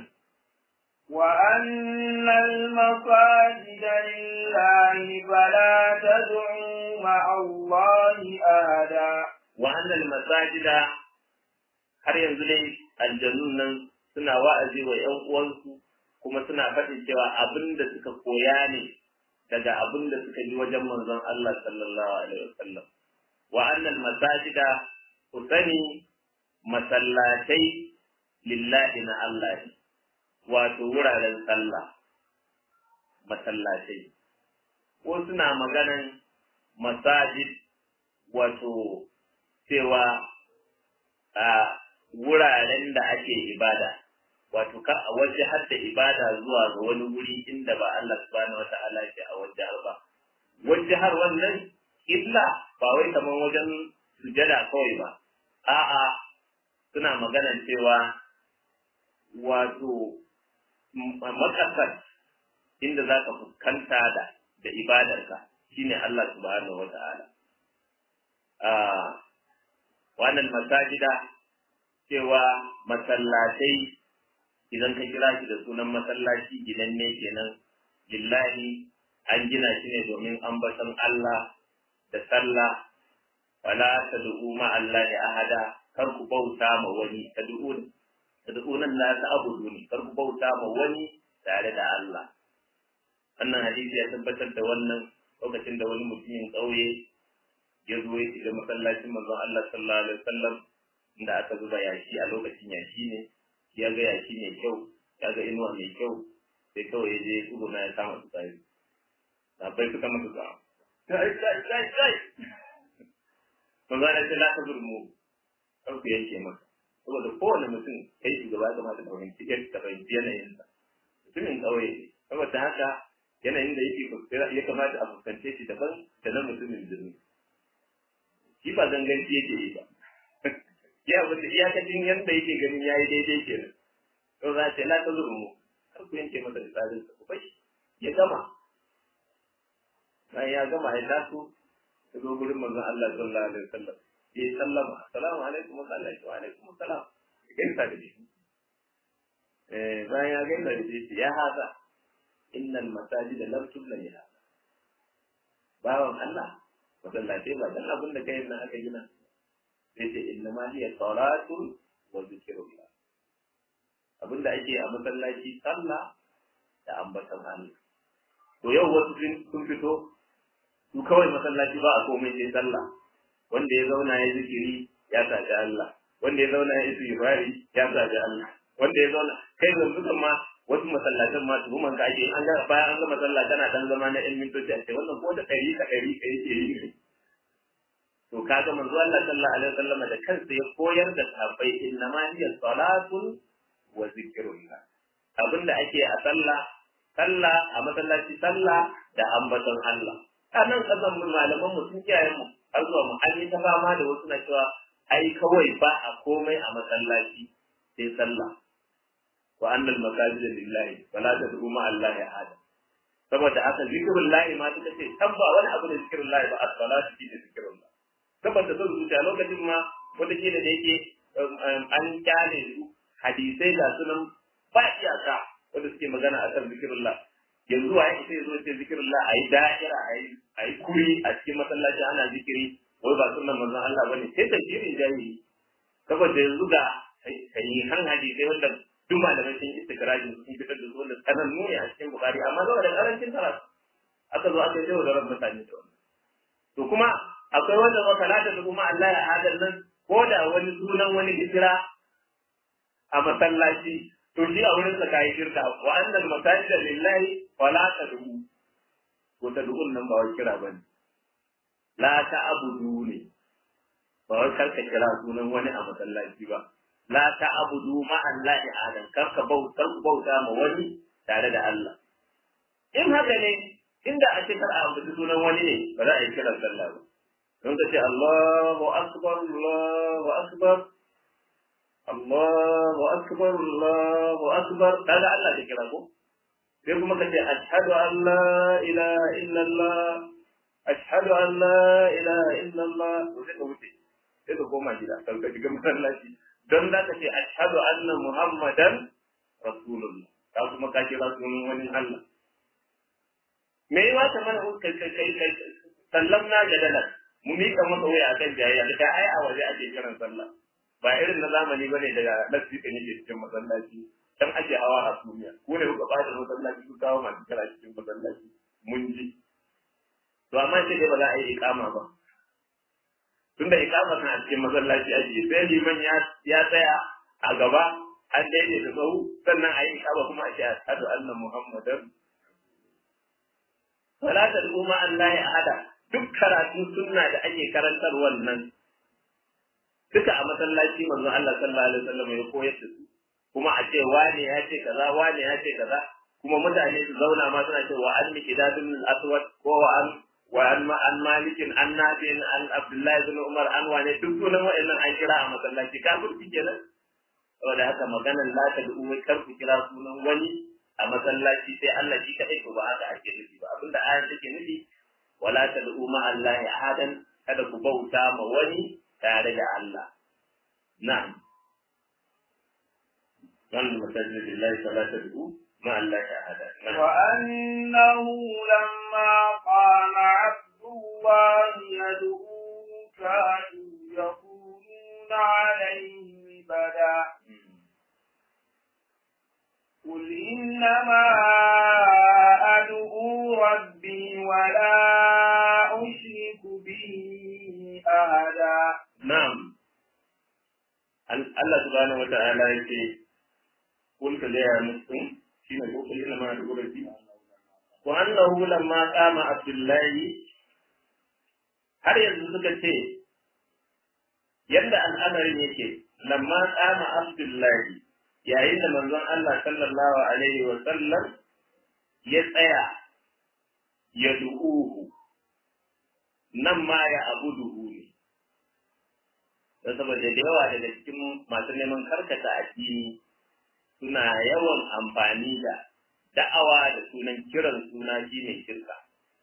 B: وأن المساجد لله فلا تدعوا مع الله أحدا
A: وأن المساجد har yanzu dai aljannun nan suna wa'azi wa ‘yan uwansu kuma suna faɗin cewa abin da suka koya ne daga abin da suka ji wajen manzon Allah sallallahu alaihi wasallam wa annal masajida ku sani masallatai lillahi na Allah ne wato wuraren sallah masallatai ko suna maganan masajid wato cewa a wuraren da ake ibada wato ka a waje har da ibada zuwa ga wani wuri inda ba Allah subhanahu wata'ala ke a waje ba waje har wannan illa ba wai kaman wajen sujada kawai ba a'a suna magana cewa wato makasar inda za ka fuskanta da da ibadarka shine Allah subhanahu wata'ala a wannan masajida cewa masallatai idan ka kira shi da sunan masallaci gidan ne kenan lillahi an gina shi ne domin ambaton Allah da sallah wala tad'u ma Allah ahada kar ku bauta ma wani tad'un tad'unan la ta'buduni kar ku bauta ma wani tare da Allah wannan hadisi ya tabbatar da wannan lokacin da wani mutumin ƙauye ya zo ya shiga masallacin manzon Allah sallallahu alaihi wasallam inda aka zuba yashi a lokacin yashi ne ya ga yashi mai kyau ya ga inuwa mai kyau sai kawai ya je tsuguna ya kama su tsari sabai suka masa tsawa kai kai kai kai to za ce la ta zurmu kar ku yanke masa saboda kowane mutum kai shugaba ya kamata ka fahimci ka fahimci yanayinsa mutumin ƙauye ne saboda haka yanayin da yake ya kamata a fuskance shi daban da na mutumin birni shi ba ganganci yake yi ba ya wata iyakacin yadda yake ganin ya yi daidai kenan to za ce la ta mu kar ku yanke masa da tsarin sa ku bashi ya gama bayan ya gama ya taso ya zo gurin manzon Allah sallallahu alaihi wasallam ya sallama assalamu alaikum wa wa alaikum assalam ya gaisa da shi eh bayan ya gaisa da shi ya haza innal masajid lam tubla li hada bawan Allah masallatai ba dan abin da kai nan aka gina sai ce inna ma hiya salatun wa zikrullah abin da ake a masallaci sallah da ambatan Allah to yau wasu sun fito su kawai masallaci ba a komai sai sallah wanda ya zauna ya zikiri ya saji Allah wanda ya zauna ya istighfari ya saji Allah wanda ya zauna kai yanzu kan ma wasu masallatan ma tuhuman ka ake an ga bayan an ga masalla kana dan zama na ɗan mintoci a ce wannan ko da ɗari ka ɗari ka yake yi to kaga manzo Allah sallallahu alaihi wasallam da kansa ya koyar da sahabbai inna ma hiya salatun wa zikrullah abinda ake a sallah sallah a masallaci sallah da ambaton Allah anan kasan mu malaman mu sun kiyaye mu har zuwa mu an yi ta fama da wasu na cewa ai kawai ba a komai a masallaci sai sallah wa annal masajida lillahi fala tad'u ma allahi ahada saboda haka zikrul lahi ma suka ce tabba wani abu da zikrul lahi ba as-salatu fi zikrul lahi saboda sun zuciya lokacin ma wata kila da yake an kyale su hadisai da sunan ba iyaka wanda suke magana akan zikrul lahi yanzu waye sai zo ce zikrul lahi ayi da'ira ayi ayi kuri a cikin masallaci ana zikiri wai ba sunan manzon Allah bane sai tafsirin jahili saboda yanzu ga sahihan hadisai wanda duk malamai sun yi istikrarin sun fitar da su wanda sanannu ne a cikin bukari amma zama da karancin karatu aka zo aka yi da ran mutane da wannan to kuma akwai wanda ba salata da kuma Allah ya hadar nan ko da wani sunan wani hijira a masallaci to shi a wurin sa kai shirka wa annal masajida lillahi wa la tad'u ko tad'un nan ba wai kira bane la ta'budu ne ba wai karka kira sunan wani a masallaci ba la ta'budu ma Allahi adan karka bautar bauta ma wani tare da Allah in haka ne inda a cikin a ambaci sunan wani ne ba za a yi kiran sallah ba don ka ce Allahu akbar Allahu akbar Allahu akbar Allahu akbar kaga Allah da kira ko sai kuma ka ce ashhadu an la ilaha illallah ashhadu an la ilaha illallah to sai ka wuce sai ka koma gida kan ka shiga masallaci don za ka ce ashhadu anna muhammadan rasulullah ka kuma ka kira sunan wani Allah me yi wata mana kai kai kai kai sallam na jadala mu mika masa waya akan jayayya da ai a waje ake kiran sallah ba irin na zamani bane daga nasi kan yake cikin masallaci dan ake hawa a duniya ko ne kuka bada masallaci ku kawo masu kira cikin masallaci mun ji to amma sai dai ba za a yi ikama ba tunda ikama kan a cikin masallaci ake sai liman ya ya tsaya a gaba an daidai da sahu sannan a yi ikama kuma a ce ashhadu anna muhammadan wala tad'u ma allahi ahada duk karatu sunna da ake karantar wannan duka a masallaci manzon Allah sallallahu alaihi wasallam ya koyar da su kuma a ce wane ya ce kaza wane ya ce kaza kuma mutane su zauna ma suna cewa an miqdadun al-aswad ko an wa an ma an malikin an nafi'in an abdullahi bin umar an wane duk sunan wa'annan an kira a masallaci kafirci kenan saboda haka maganar la ta du'u kar ku kira sunan wani a masallaci sai Allah shi kadai to ba haka ake nufi ba abinda ayar take nufi wala ta du'u ma Allah ahadan kada ku bauta ma wani tare da Allah na'am dan masajid lillahi fala ta du'u ma Allah ahadan
B: وأنه لما قام عبد الله يدعوه كانوا يكونون عليه لبدا قل إنما أدعو ربي ولا أشرك به أحدا
A: نعم Allah subhanahu wa ta'ala yake kul ka gaya musu shine ko kul ina ma da gurabi wa annahu lamma qama abdullahi har yanzu suka ce yadda al'amarin yake lamma qama abdullahi yayin da manzon Allah sallallahu alaihi wa sallam ya tsaya ya du'uhu nan ma ya abuduhu ne don saboda da yawa daga cikin masu neman karkata addini suna yawan amfani da da'awa da sunan kiran suna shi ne shirka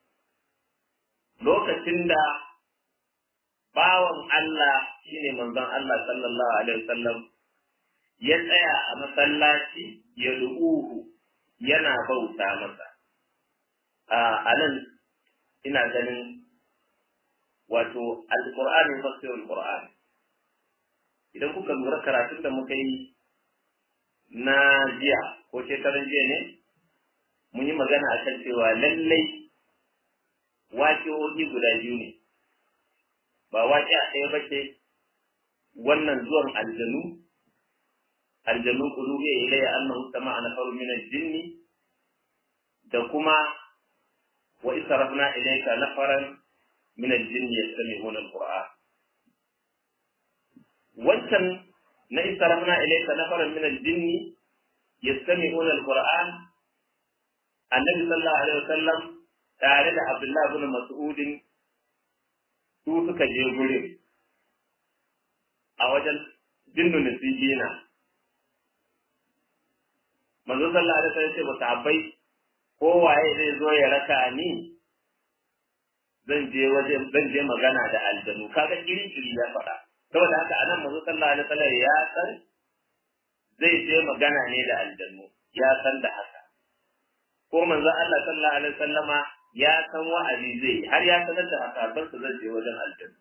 A: lokacin da bawan Allah shine manzon Allah sallallahu alaihi wasallam ya tsaya a masallaci ya ru'uhu yana bauta masa a nan ina ganin wato alqur'ani fasirul qur'ani idan kuka lura karatun da muka yi na jiya ko shekaran jiya ne mun yi magana a kan cewa lallai waƙi'o'i guda biyu ne ba waƙi a ɗaya ba ce wannan zuwan aljanu aljanu qulubi ilayya annahu sama'a nafarun min al-jinni da kuma wa israfna ilayka nafaran min al-jinni yastami'una al-qur'an wancan na israfna ilayka nafaran min al-jinni yastami'una al-qur'an annabi sallallahu alaihi wasallam tare da abdullahi ibn mas'udin su suka je gurin a wajen jinnu nasijina manzo sallallahu alaihi wasallam ce ba sahabbai kowaye zai zo ya raka ni zan je waje zan je magana da aljanu kaga kiri kiri ya faɗa saboda haka anan manzo sallallahu alaihi wasallam ya san zai je magana ne da aljanu ya san da haka ko manzo Allah sallallahu alaihi wasallama ya san wa'azi zai har ya sanar da hasaban su zai je wajen aljanu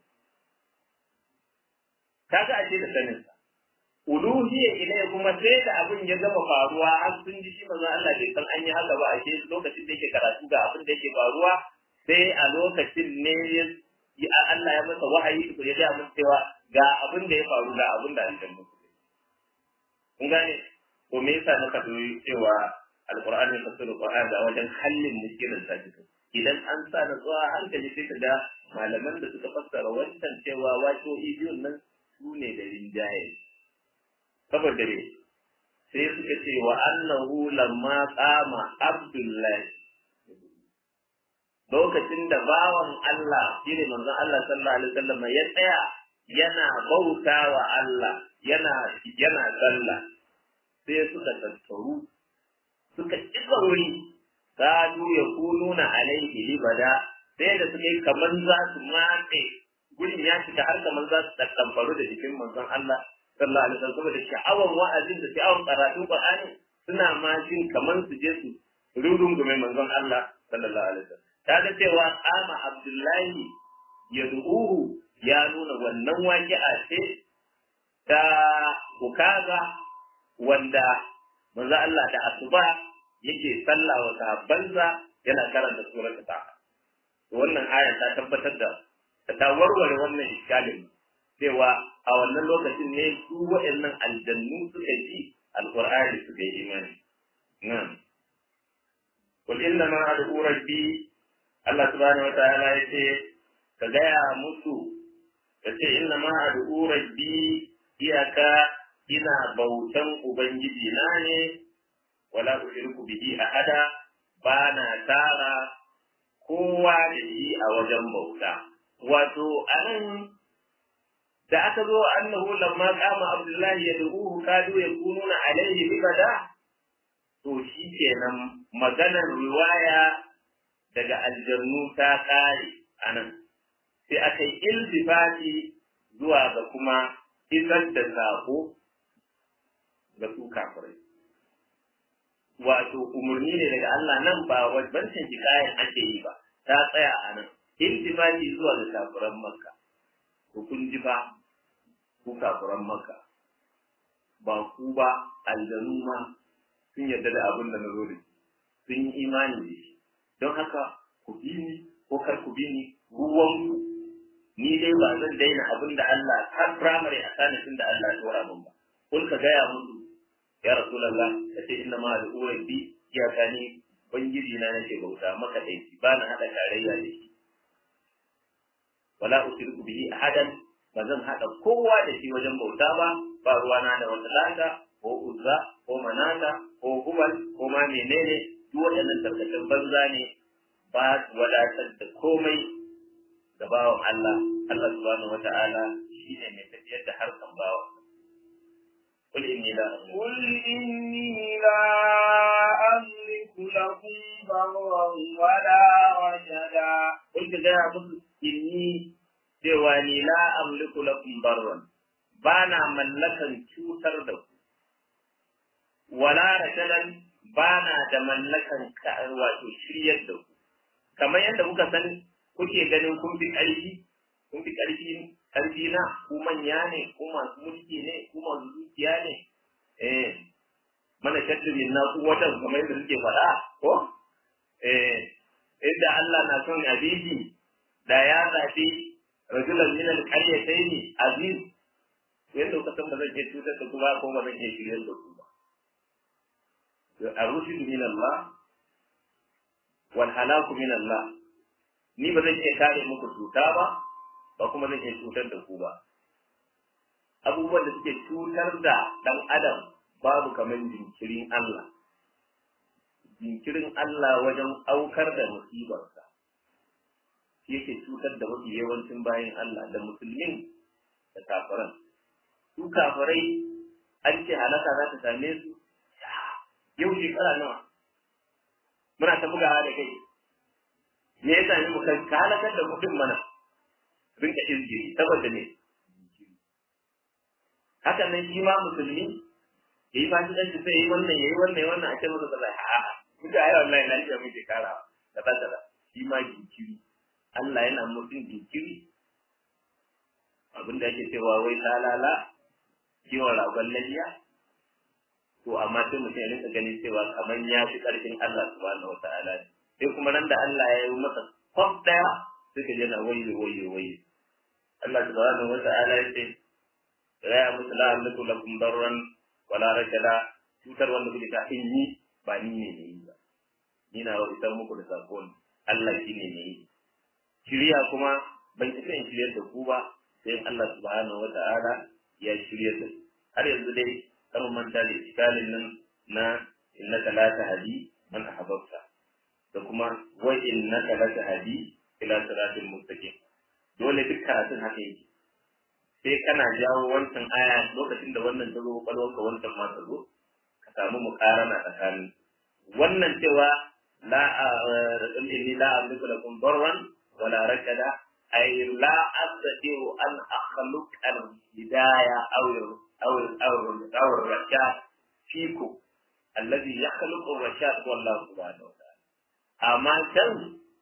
A: kaga ashe da sanin sa uluhiyya ilai kuma sai da abin ya gama faruwa har sun ji shi manzo Allah bai san an yi haka ba ashe lokacin da yake karatu ga abin da yake faruwa sai a lokacin ne ya Allah ya masa wahayi ko ya ga mun cewa ga abin da ya faru ga abin da aljanna kun gane ko me yasa muka doyi cewa alqur'ani tafsirul qur'an da wajen hallin mushkilar ta cikin idan an sa da zuwa hankali sai ka ga malaman da suka fassara wancan cewa wato biyun nan su ne da rinjaye saboda ne sai suka ce wa annahu lamma qama abdullahi lokacin da bawan Allah shine manzon Allah sallallahu alaihi wasallam ya tsaya yana bauta wa Allah yana yana sallah sai suka tattaru suka kiba wuri kadu ya kununa alaihi libada sai da suka yi kamar za su matse gurin ya shiga har kamar za su tattamfaru da jikin manzon Allah sallallahu alaihi wasallam saboda sha'awan wa'azin da sha'awan karatun Qur'ani suna ma jin kamar su je su rurungume manzon Allah sallallahu alaihi wasallam kaga cewa kama Abdullahi ya du'uhu ya nuna wannan waƙi'a ce ta ukaga wanda manzo Allah da asuba yake sallah wa sahabbansa yana karanta surar ta wannan aya ta tabbatar da ta warware wannan iskalin cewa a wannan lokacin ne su waɗannan aljannu suka ji alqur'ani suka yi imani na'am qul inna ma ad'u rabbi Allah subhanahu wa ta'ala yace ka gaya musu kace inna ma ad'u rabbi iyaka ina bautan ubangiji na ne wala ushriku bihi ahada ba na tara kowa da shi a wajen bauta wato anan da aka zo annahu lamma qama abdullahi yad'uhu kadu yakununa alaihi libada to shi kenan maganar riwaya daga aljannu ta kare anan sai aka yi iltifati zuwa ga kuma isar da sako ga su kafirai wato umarni ne daga Allah nan ba wancan hikayen ake yi ba ta tsaya a nan iltifati zuwa ga kafiran makka ko kun ji ba ku kafiran makka ba ku ba aljanu ma sun yarda da abin da na zo da sun yi imani da shi don haka ku bi ni ko kar ku bi ni ruwanku ni dai ba zan daina abin da Allah har firamare a sanatin da Allah ya tura min ba kun ka gaya musu ya rasulullah ka ce inna ma al'urar bi ya kani bangiji na nake bauta maka dai ba na hada tarayya da shi wala ushriku bihi ahadan ba zan hada kowa da shi wajen bauta ba ba ruwana da wata lata ko uzza ko manata ko hubal ko ma menene duk waɗannan tarkacen banza ne ba su wadatar da komai da bawan Allah Allah subhanahu wata'ala shi ne mai tafiyar da harkan bawa قل إني لا أملك
B: قل إني لا أملك لكم ضرا ولا رشدا
A: قل كذا إني سواني لا أملك لكم ضرا بانا ملكا cutar da ku wala rashadan bana da mallakan wato shiryar da ku kamar yadda muka san kuke ganin kun fi ƙarfi kun fi ƙarfi ƙarfi na ku manya ne ku masu mulki ne ku masu dukiya ne eh mana shaddu min na kuwatan kamar yadda suke faɗa ko eh inda Allah na son abiji da ya zafi rajulan min al-qaryatayn aziz yadda kuka san ba zan iya cutar da ku ba ko ba zan iya shiryar da ku ba الرشد من الله والهلاك من الله ni ba zan iya kare muku cuta ba ba kuma zan iya cutar da ku ba abubuwan da suke cutar da dan adam babu kamar jinkirin Allah jinkirin Allah wajen aukar da musibarsa shi yake cutar da mafi yawancin bayan Allah da musulmin da kafiran su kafirai an ce halaka za ta same su yau shekara nawa muna ta bugawa da kai me yasa ne muka ka halakar da mutum mana rinka izgiri saboda ne hakan nan shi ma musulmi yayi fasikanci sai yayi wannan yayi wannan yayi wannan a ce masa kaza a'a kuka ai wallahi lafiya muke kara kaza kaza shi ma jinkiri Allah yana mutum jinkiri abin da ake cewa wai lalala kiwon ragon lafiya to amma sai mutum ya rinka ganin cewa kamar ya fi ƙarfin Allah subhanahu wata'ala ne sai kuma nan da Allah ya yi masa kwaf ɗaya sai ka jana wayo wayo wayo Allah subhanahu wata'ala ya ce ya musu la amliku lakum darran wala rashada cutar wanda kuke ta in yi ba ni ne ne yi ba ni na wa isar muku da sako ne Allah shi ne ne yi shirya kuma ban isa in shiryar da ku ba sai Allah subhanahu wata'ala ya shiryar da ku har yanzu dai kar manta da iskalin nan na innaka la tahdi man ahbabta da kuma wa innaka la tahdi ila siratil mustaqim dole duk karatun haka yake sai kana jawo wancan aya lokacin da wannan ta zo kwalwarka wancan ma ta zo ka samu mukarana tsakanin wannan cewa la inni la amliku lakum darran wala rakada ay la astati'u an akhluqa al-hidaya aw أو أو أو الرشاد فيكم الذي يخلق الرشاد هو الله سبحانه وتعالى أما كان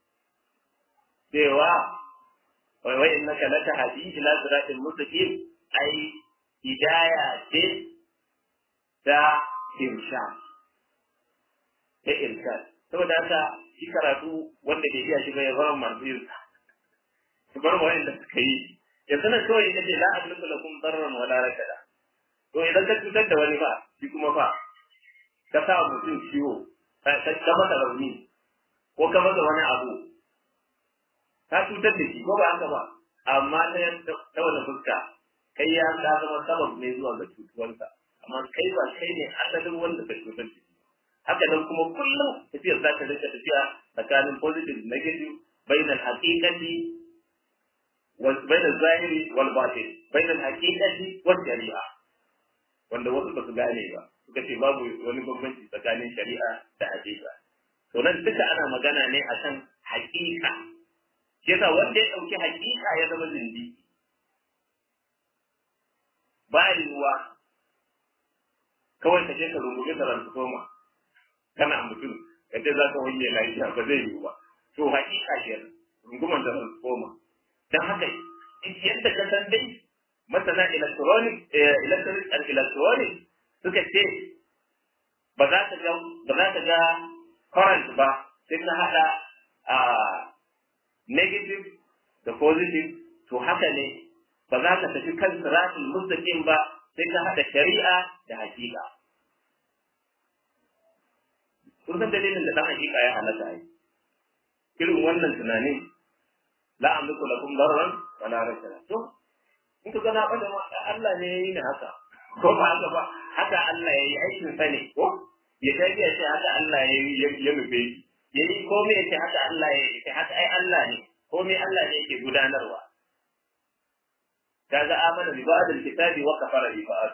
A: سوى وإنك لتهدي إلى صراط مستقيم أي هداية تا إرشاد ta irshad saboda haka shi karatu wanda ke iya shi bai bar masu yin su bar wa'anda suka yi yanzu nan kawai ita ce la amliku lakum darran wala rakada to idan ka cutar da wani ba shi kuma fa ka sa mutum ciwo ka masa rauni ko ka masa wani abu ka cutar da shi ko ba haka ba amma ta ta wani fuska kai ya ka zama sabab ne zuwa ga cutuwarsa amma kai ba kai ne asalin wanda ka cutar da shi haka nan kuma kullum tafiyar za ta rinka tafiya tsakanin positive negative bainal haqiqati وبين الظاهر والباطن بين الحقيقة والشريعة wanda wasu ba su gane ba suka ce babu wani bambanci tsakanin shari'a da hakika to nan duka ana magana ne akan hakika shi yasa wanda ya dauki hakika ya zama zindi ba yiwuwa kawai ka je ka rungume transformer kana mutum ka ce za ka wanke lafiya ba zai yiwu ba to hakika ke runguman transformer dan haka yadda ka san dai masana electronic electronic and electronic suka ce ba za ka ga ba za ka ga current ba sai ka hada a negative da positive to haka ne ba za ka tafi kan siratul mustaqim ba sai ka hada shari'a da hakika kun san dalilin da dan hakika ya halaka ai irin wannan tunanin la amliku lakum darran wala rashada to in ka gana bada ma Allah ne yayi ni haka ko ba haka ba haka Allah yayi aikin sa ne ko ya kai ya ce haka Allah yayi ya nufe shi yayi ko me yake haka Allah yayi ce haka ai Allah ne ko me Allah ne yake gudanarwa kaga amana bi ba'd al-kitabi wa kafara bi ba'd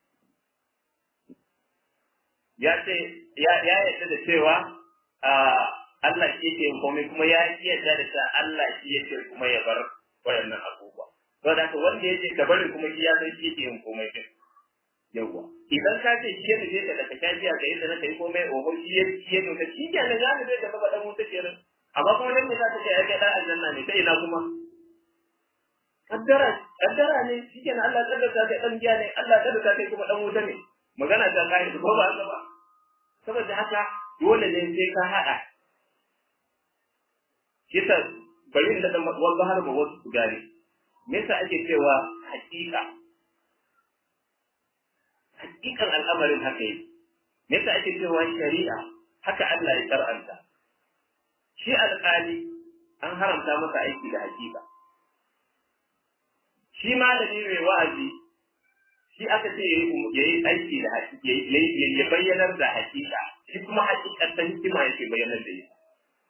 A: ya ce ya ya yadda da cewa Allah shi yake komai kuma ya yarda da cewa Allah shi yake kuma ya bar wayannan abubuwa to da wanda yake ka bari kuma shi ya san shi yake yin komai din yawa idan ka ce shi ne zai da ka tafiya ga yadda na kai komai oho shi ya shi ya nuna shi ke nan ya ne zai gaba dan wuta kenan amma kuma dan me za ka ce ai kai dan aljanna ne sai ina kuma kaddara kaddara ne shi kenan Allah kaddara kai dan giya ne Allah kaddara kai kuma dan wuta ne magana ta kai ko ba haka ba saboda haka dole ne sai ka hada kisa bari da dan wanda har ba wasu su gane me yasa ake cewa hakika hakikan al'amarin haka yi me yasa ake cewa shari'a haka Allah ya karanta shi alƙali an haramta masa aiki da hakika shi malami mai wa'azi shi aka ce ya yi aiki da hakika ya bayyanar da hakika shi kuma hakikar ta hikima yake bayyanar da ita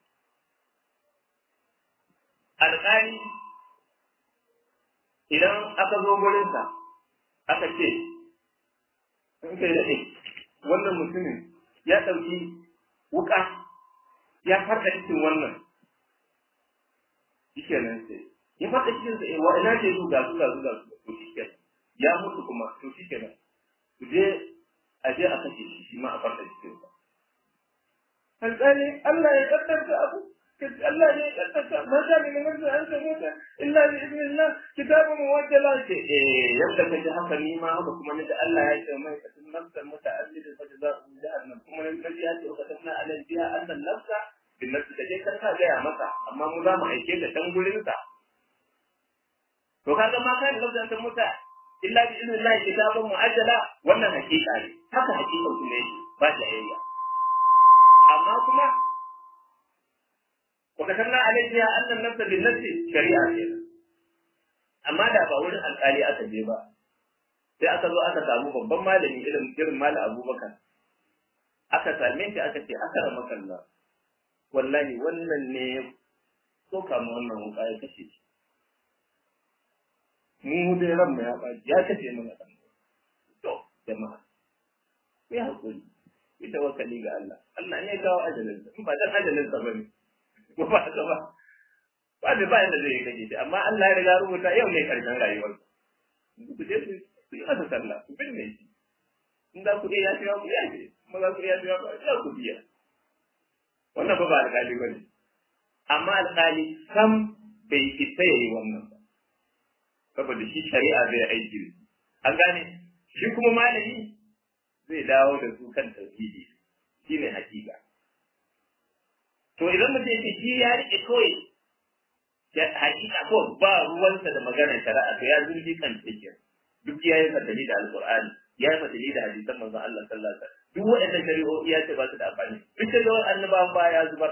A: alƙali idan aka zo gurinsa aka ce in kai daɗe wannan mutumin ya ɗauki wuka ya farka cikin wannan shi kenan sai ya farka cikin sa wa ina ce su ga su ga su ga su to shi kenan ya mutu kuma to shi kenan ku je a je a kashe shi shi ma a farka cikin sa alƙali Allah ya kaddara abu Allah ne ya kaddara ma sha min nafsi an tamuta illa bi idnillah kitabun muwajjala ce eh yadda ka ji haka ni ma haka kuma ni da Allah ya ce mai kasan nafsan muta'ammidin fa jazaa'u jahannam kuma ni da ya ce ka tanna alal biha annan nafsa bin nafsi kaje kar ka ga masa amma mu za mu aike da dan gurin sa to kaga ma kai da ta muta illa bi idnillah kitabun muajjala wannan hakika ne haka hakika ne ba ta yayya amma kuma وكتبنا عليها أن النفس بالنفس شريعة كده amma da ba wurin alƙali aka je ba sai aka zo aka samu babban malami irin irin malam abubakar aka same shi aka ce aka rama kalla wallahi wannan ne so kama wannan wuka ya kashe shi mu dai ran mu ya ɓaci ya kashe mana ɗan to jama'a ya haƙuri ita wakali ga Allah Allah ne ya kawo ajalinsa in ba dan ajalinsa ba ne ko ba haka ba ba da bayan da zai yi kaje amma Allah ya riga rubuta yau ne karshen rayuwar ku je ku yi masa sallah ku binne shi in za ku iya ya ku ya ce kuma za ku iya ya ba ya ku biya wannan ba ba alƙali ba ne amma alƙali sam bai isa ya yi wannan ba saboda shi shari'a zai aiki an gane shi kuma malami zai dawo da su kan tauhidi shine hakika to idan mutum yake shi ya rike kawai hakika ko ba ruwansa da maganar shari'a to ya zurfi kan cikin duk ya yi fatali da alqur'ani ya yi fatali da hadisan manzon Allah sallallahu alaihi wasallam duk waɗannan shari'o'i ya ce ba su da amfani duk da yawan annabawan ba ya zubar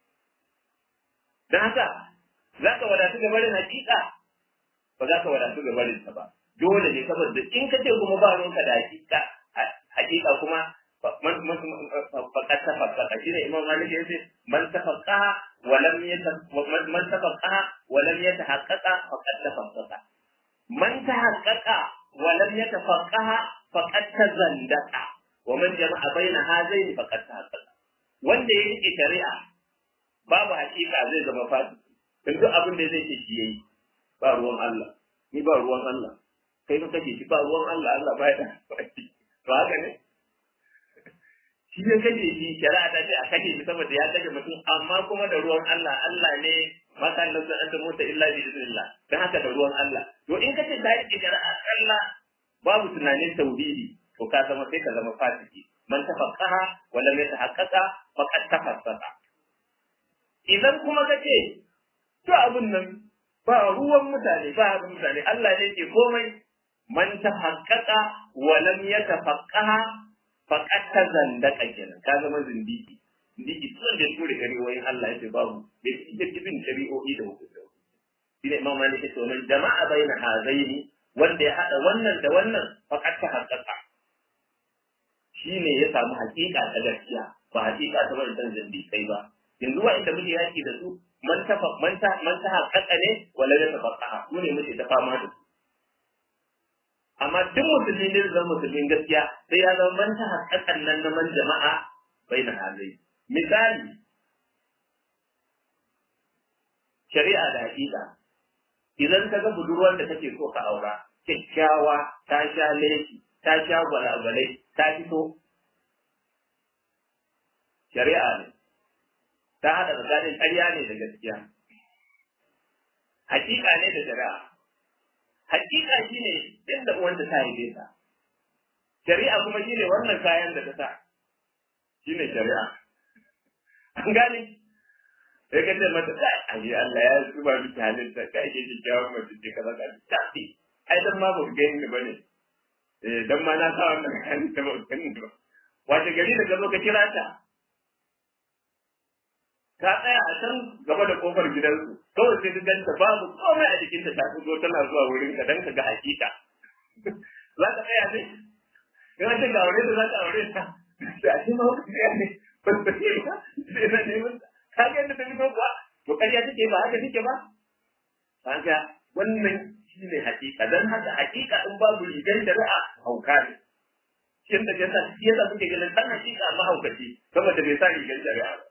A: dan haka zaka wadatu ga barin hakika ba za ka wadatu ga barin ta ba dole ne saboda in ka ce kuma ba ruwanka da hakika hakika kuma فقد تفقه شنو امام مالك يقول من تفقه ولم من تفقه ولم يتحقق فقد تفقه من تحقق ولم يتفقه فقد تزندق ومن جمع بين هذين فقد تحقق wanda ya rike shari'a babu hakika zai zama fasiki in duk abin da zai ce shi yayi ba ruwan Allah ni ba ruwan Allah kai ka kace shi ba ruwan Allah Allah ba ya da ba haka ne shi ya kashe shi shari'a ta ce a kashe shi saboda ya kashe mutum amma kuma da ruwan Allah Allah ne maka Allah sun anta mota illa bi idnillah dan haka da ruwan Allah to in kace ta yi shari'a Allah babu tunanin tauhidi to ka zama sai ka zama fasiki man tafaqqaha wa lam yatahaqqaqa faqad tafassaqa idan kuma kace to abun nan ba ruwan mutane ba abun mutane Allah ne ke komai man tahaqqaqa wa lam yatafaqqaha faƙat ta zandaka kenan ka zama zindiki zindiki tun da ture shari'o'in Allah ya ce babu da shi da bin shari'o'i da hukunci shi ne imam malik ya ce wannan jama'a baina hazaini wanda ya hada wannan da wannan faƙat ta haƙƙaƙa shi ne ya samu haƙiƙa ta gaskiya ba haƙiƙa ta wani san zindikai ba yanzu wa inda muke yaki da su man ta man ta man ta haƙƙaƙa ne wala ya tafaqaha su ne muke ta fama da su amma duk musulmi ne zama musulmin gaskiya sai ya zama manta haƙaƙan nan na man jama'a bai na halai misali shari'a da haƙiƙa idan ka ga budurwar da kake so ka aura kyakkyawa ta sha leki ta sha gwalagwalai ta fito shari'a ne ta haɗa tsakanin ƙarya ne da gaskiya haƙiƙa ne da shari'a hakika shine inda uwanta ta haife ta shari'a kuma shine wannan kayan da ta sa shine shari'a an gane sai ka ce mata kai ayi Allah ya zuba miki halitta kai ke kikkiawar mace ce kaza ka tafi ai dan ma ba ku gani ni bane eh dan ma na sa wannan kayan da ba ku gani ba wace gari da ka zo ka kira ta ka tsaya a can gaba da kofar gidansu kawai sai ka ganta babu komai a jikinta ta fito tana zuwa wurin ka dan ka ga hakika za ka tsaya ne in ce ga aure da za ka aure ta sai a ce ma wata tsaya ne ban ta ce ba sai na neman ka ga yadda ta fito kuwa to ƙarya take ba haka take ba kaga wannan shine hakika dan haka hakika in babu rigar shari'a hauka ne shi da yasa shi yasa suke ganin dan hakika mahaukaci saboda bai sa rigar shari'a ba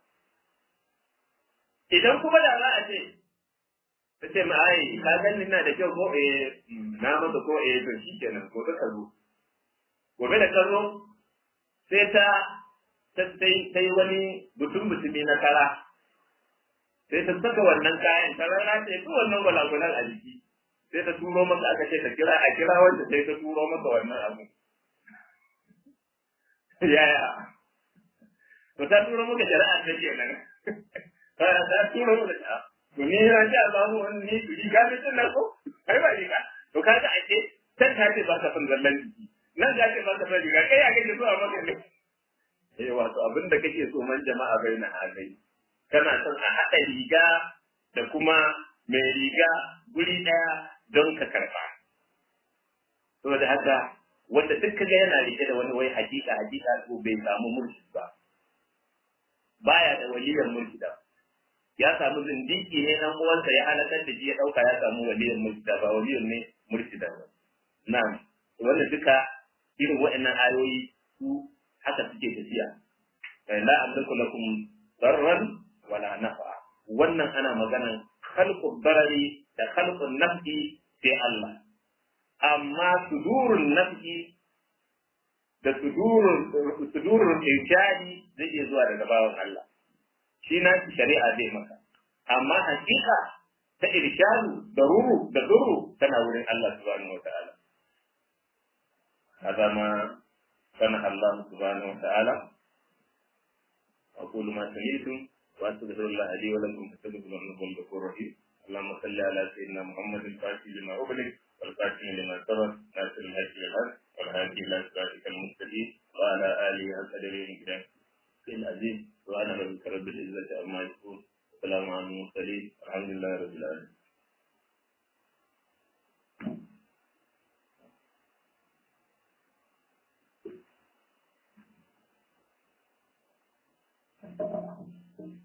A: idan kuma da za a ce ta ce ma ai ka gani na da kyau ko eh na masa ko eh to shikenan gobe ka zo gobe da ka zo sai ta sai sai wani mutum mutumi na kara sai ta saka wannan kayan ta rana ce ko wannan gwalagwalan a jiki sai ta turo maka aka ce ta kira a kira wanda sai ta turo maka wannan abu yaya to ta turo maka shari'a ta ke nan ta ta turo maka ta to ni na ji Allah mu wani ni riga ne tun na ko kai ba riga to kaga ake can ta ce ba ka san zallan jiki nan ta ce ba ka san riga kai ya kake so a maka ne eh wato abin da kake so man jama'a bai na halai kana son a haɗa riga da kuma mai riga guri ɗaya don ka karɓa saboda haka wanda duk kaga yana rike da wani wai hakika hakika ko bai samu mulki ba baya da waliyan mulki da ya samu zindiki ne dan uwansa ya halakar da shi ya dauka ya samu waliyan mulki da ba waliyan ne mulki da ba na'am wannan duka irin waɗannan ayoyi su haka suke tafiya la amliku lakum darran wala nafa wannan ana maganan khalqu darari da khalqu nafi sai Allah amma sudurun nafi da sudurun sudurun irshadi zai iya zuwa daga bawan Allah shi na shari'a zai maka amma hakika ta irshadu da ruru da duru tana wurin Allah subhanahu wa ta'ala هذا ما سمح الله سبحانه وتعالى أقول ما سمعتم وأستغفر الله لي ولكم فاستغفروا إنه هو الغفور الرحيم اللهم صل على سيدنا محمد الفاتح لما أغلق والخاتم لما سبق ناصر الحق بالحق والهادي إلى صراطك المستقيم وعلى آله وصحبه وسلم العزيز وأنا ربك رب العزة عما يصفون السلام على المرسلين الحمد لله رب العالمين Thank you.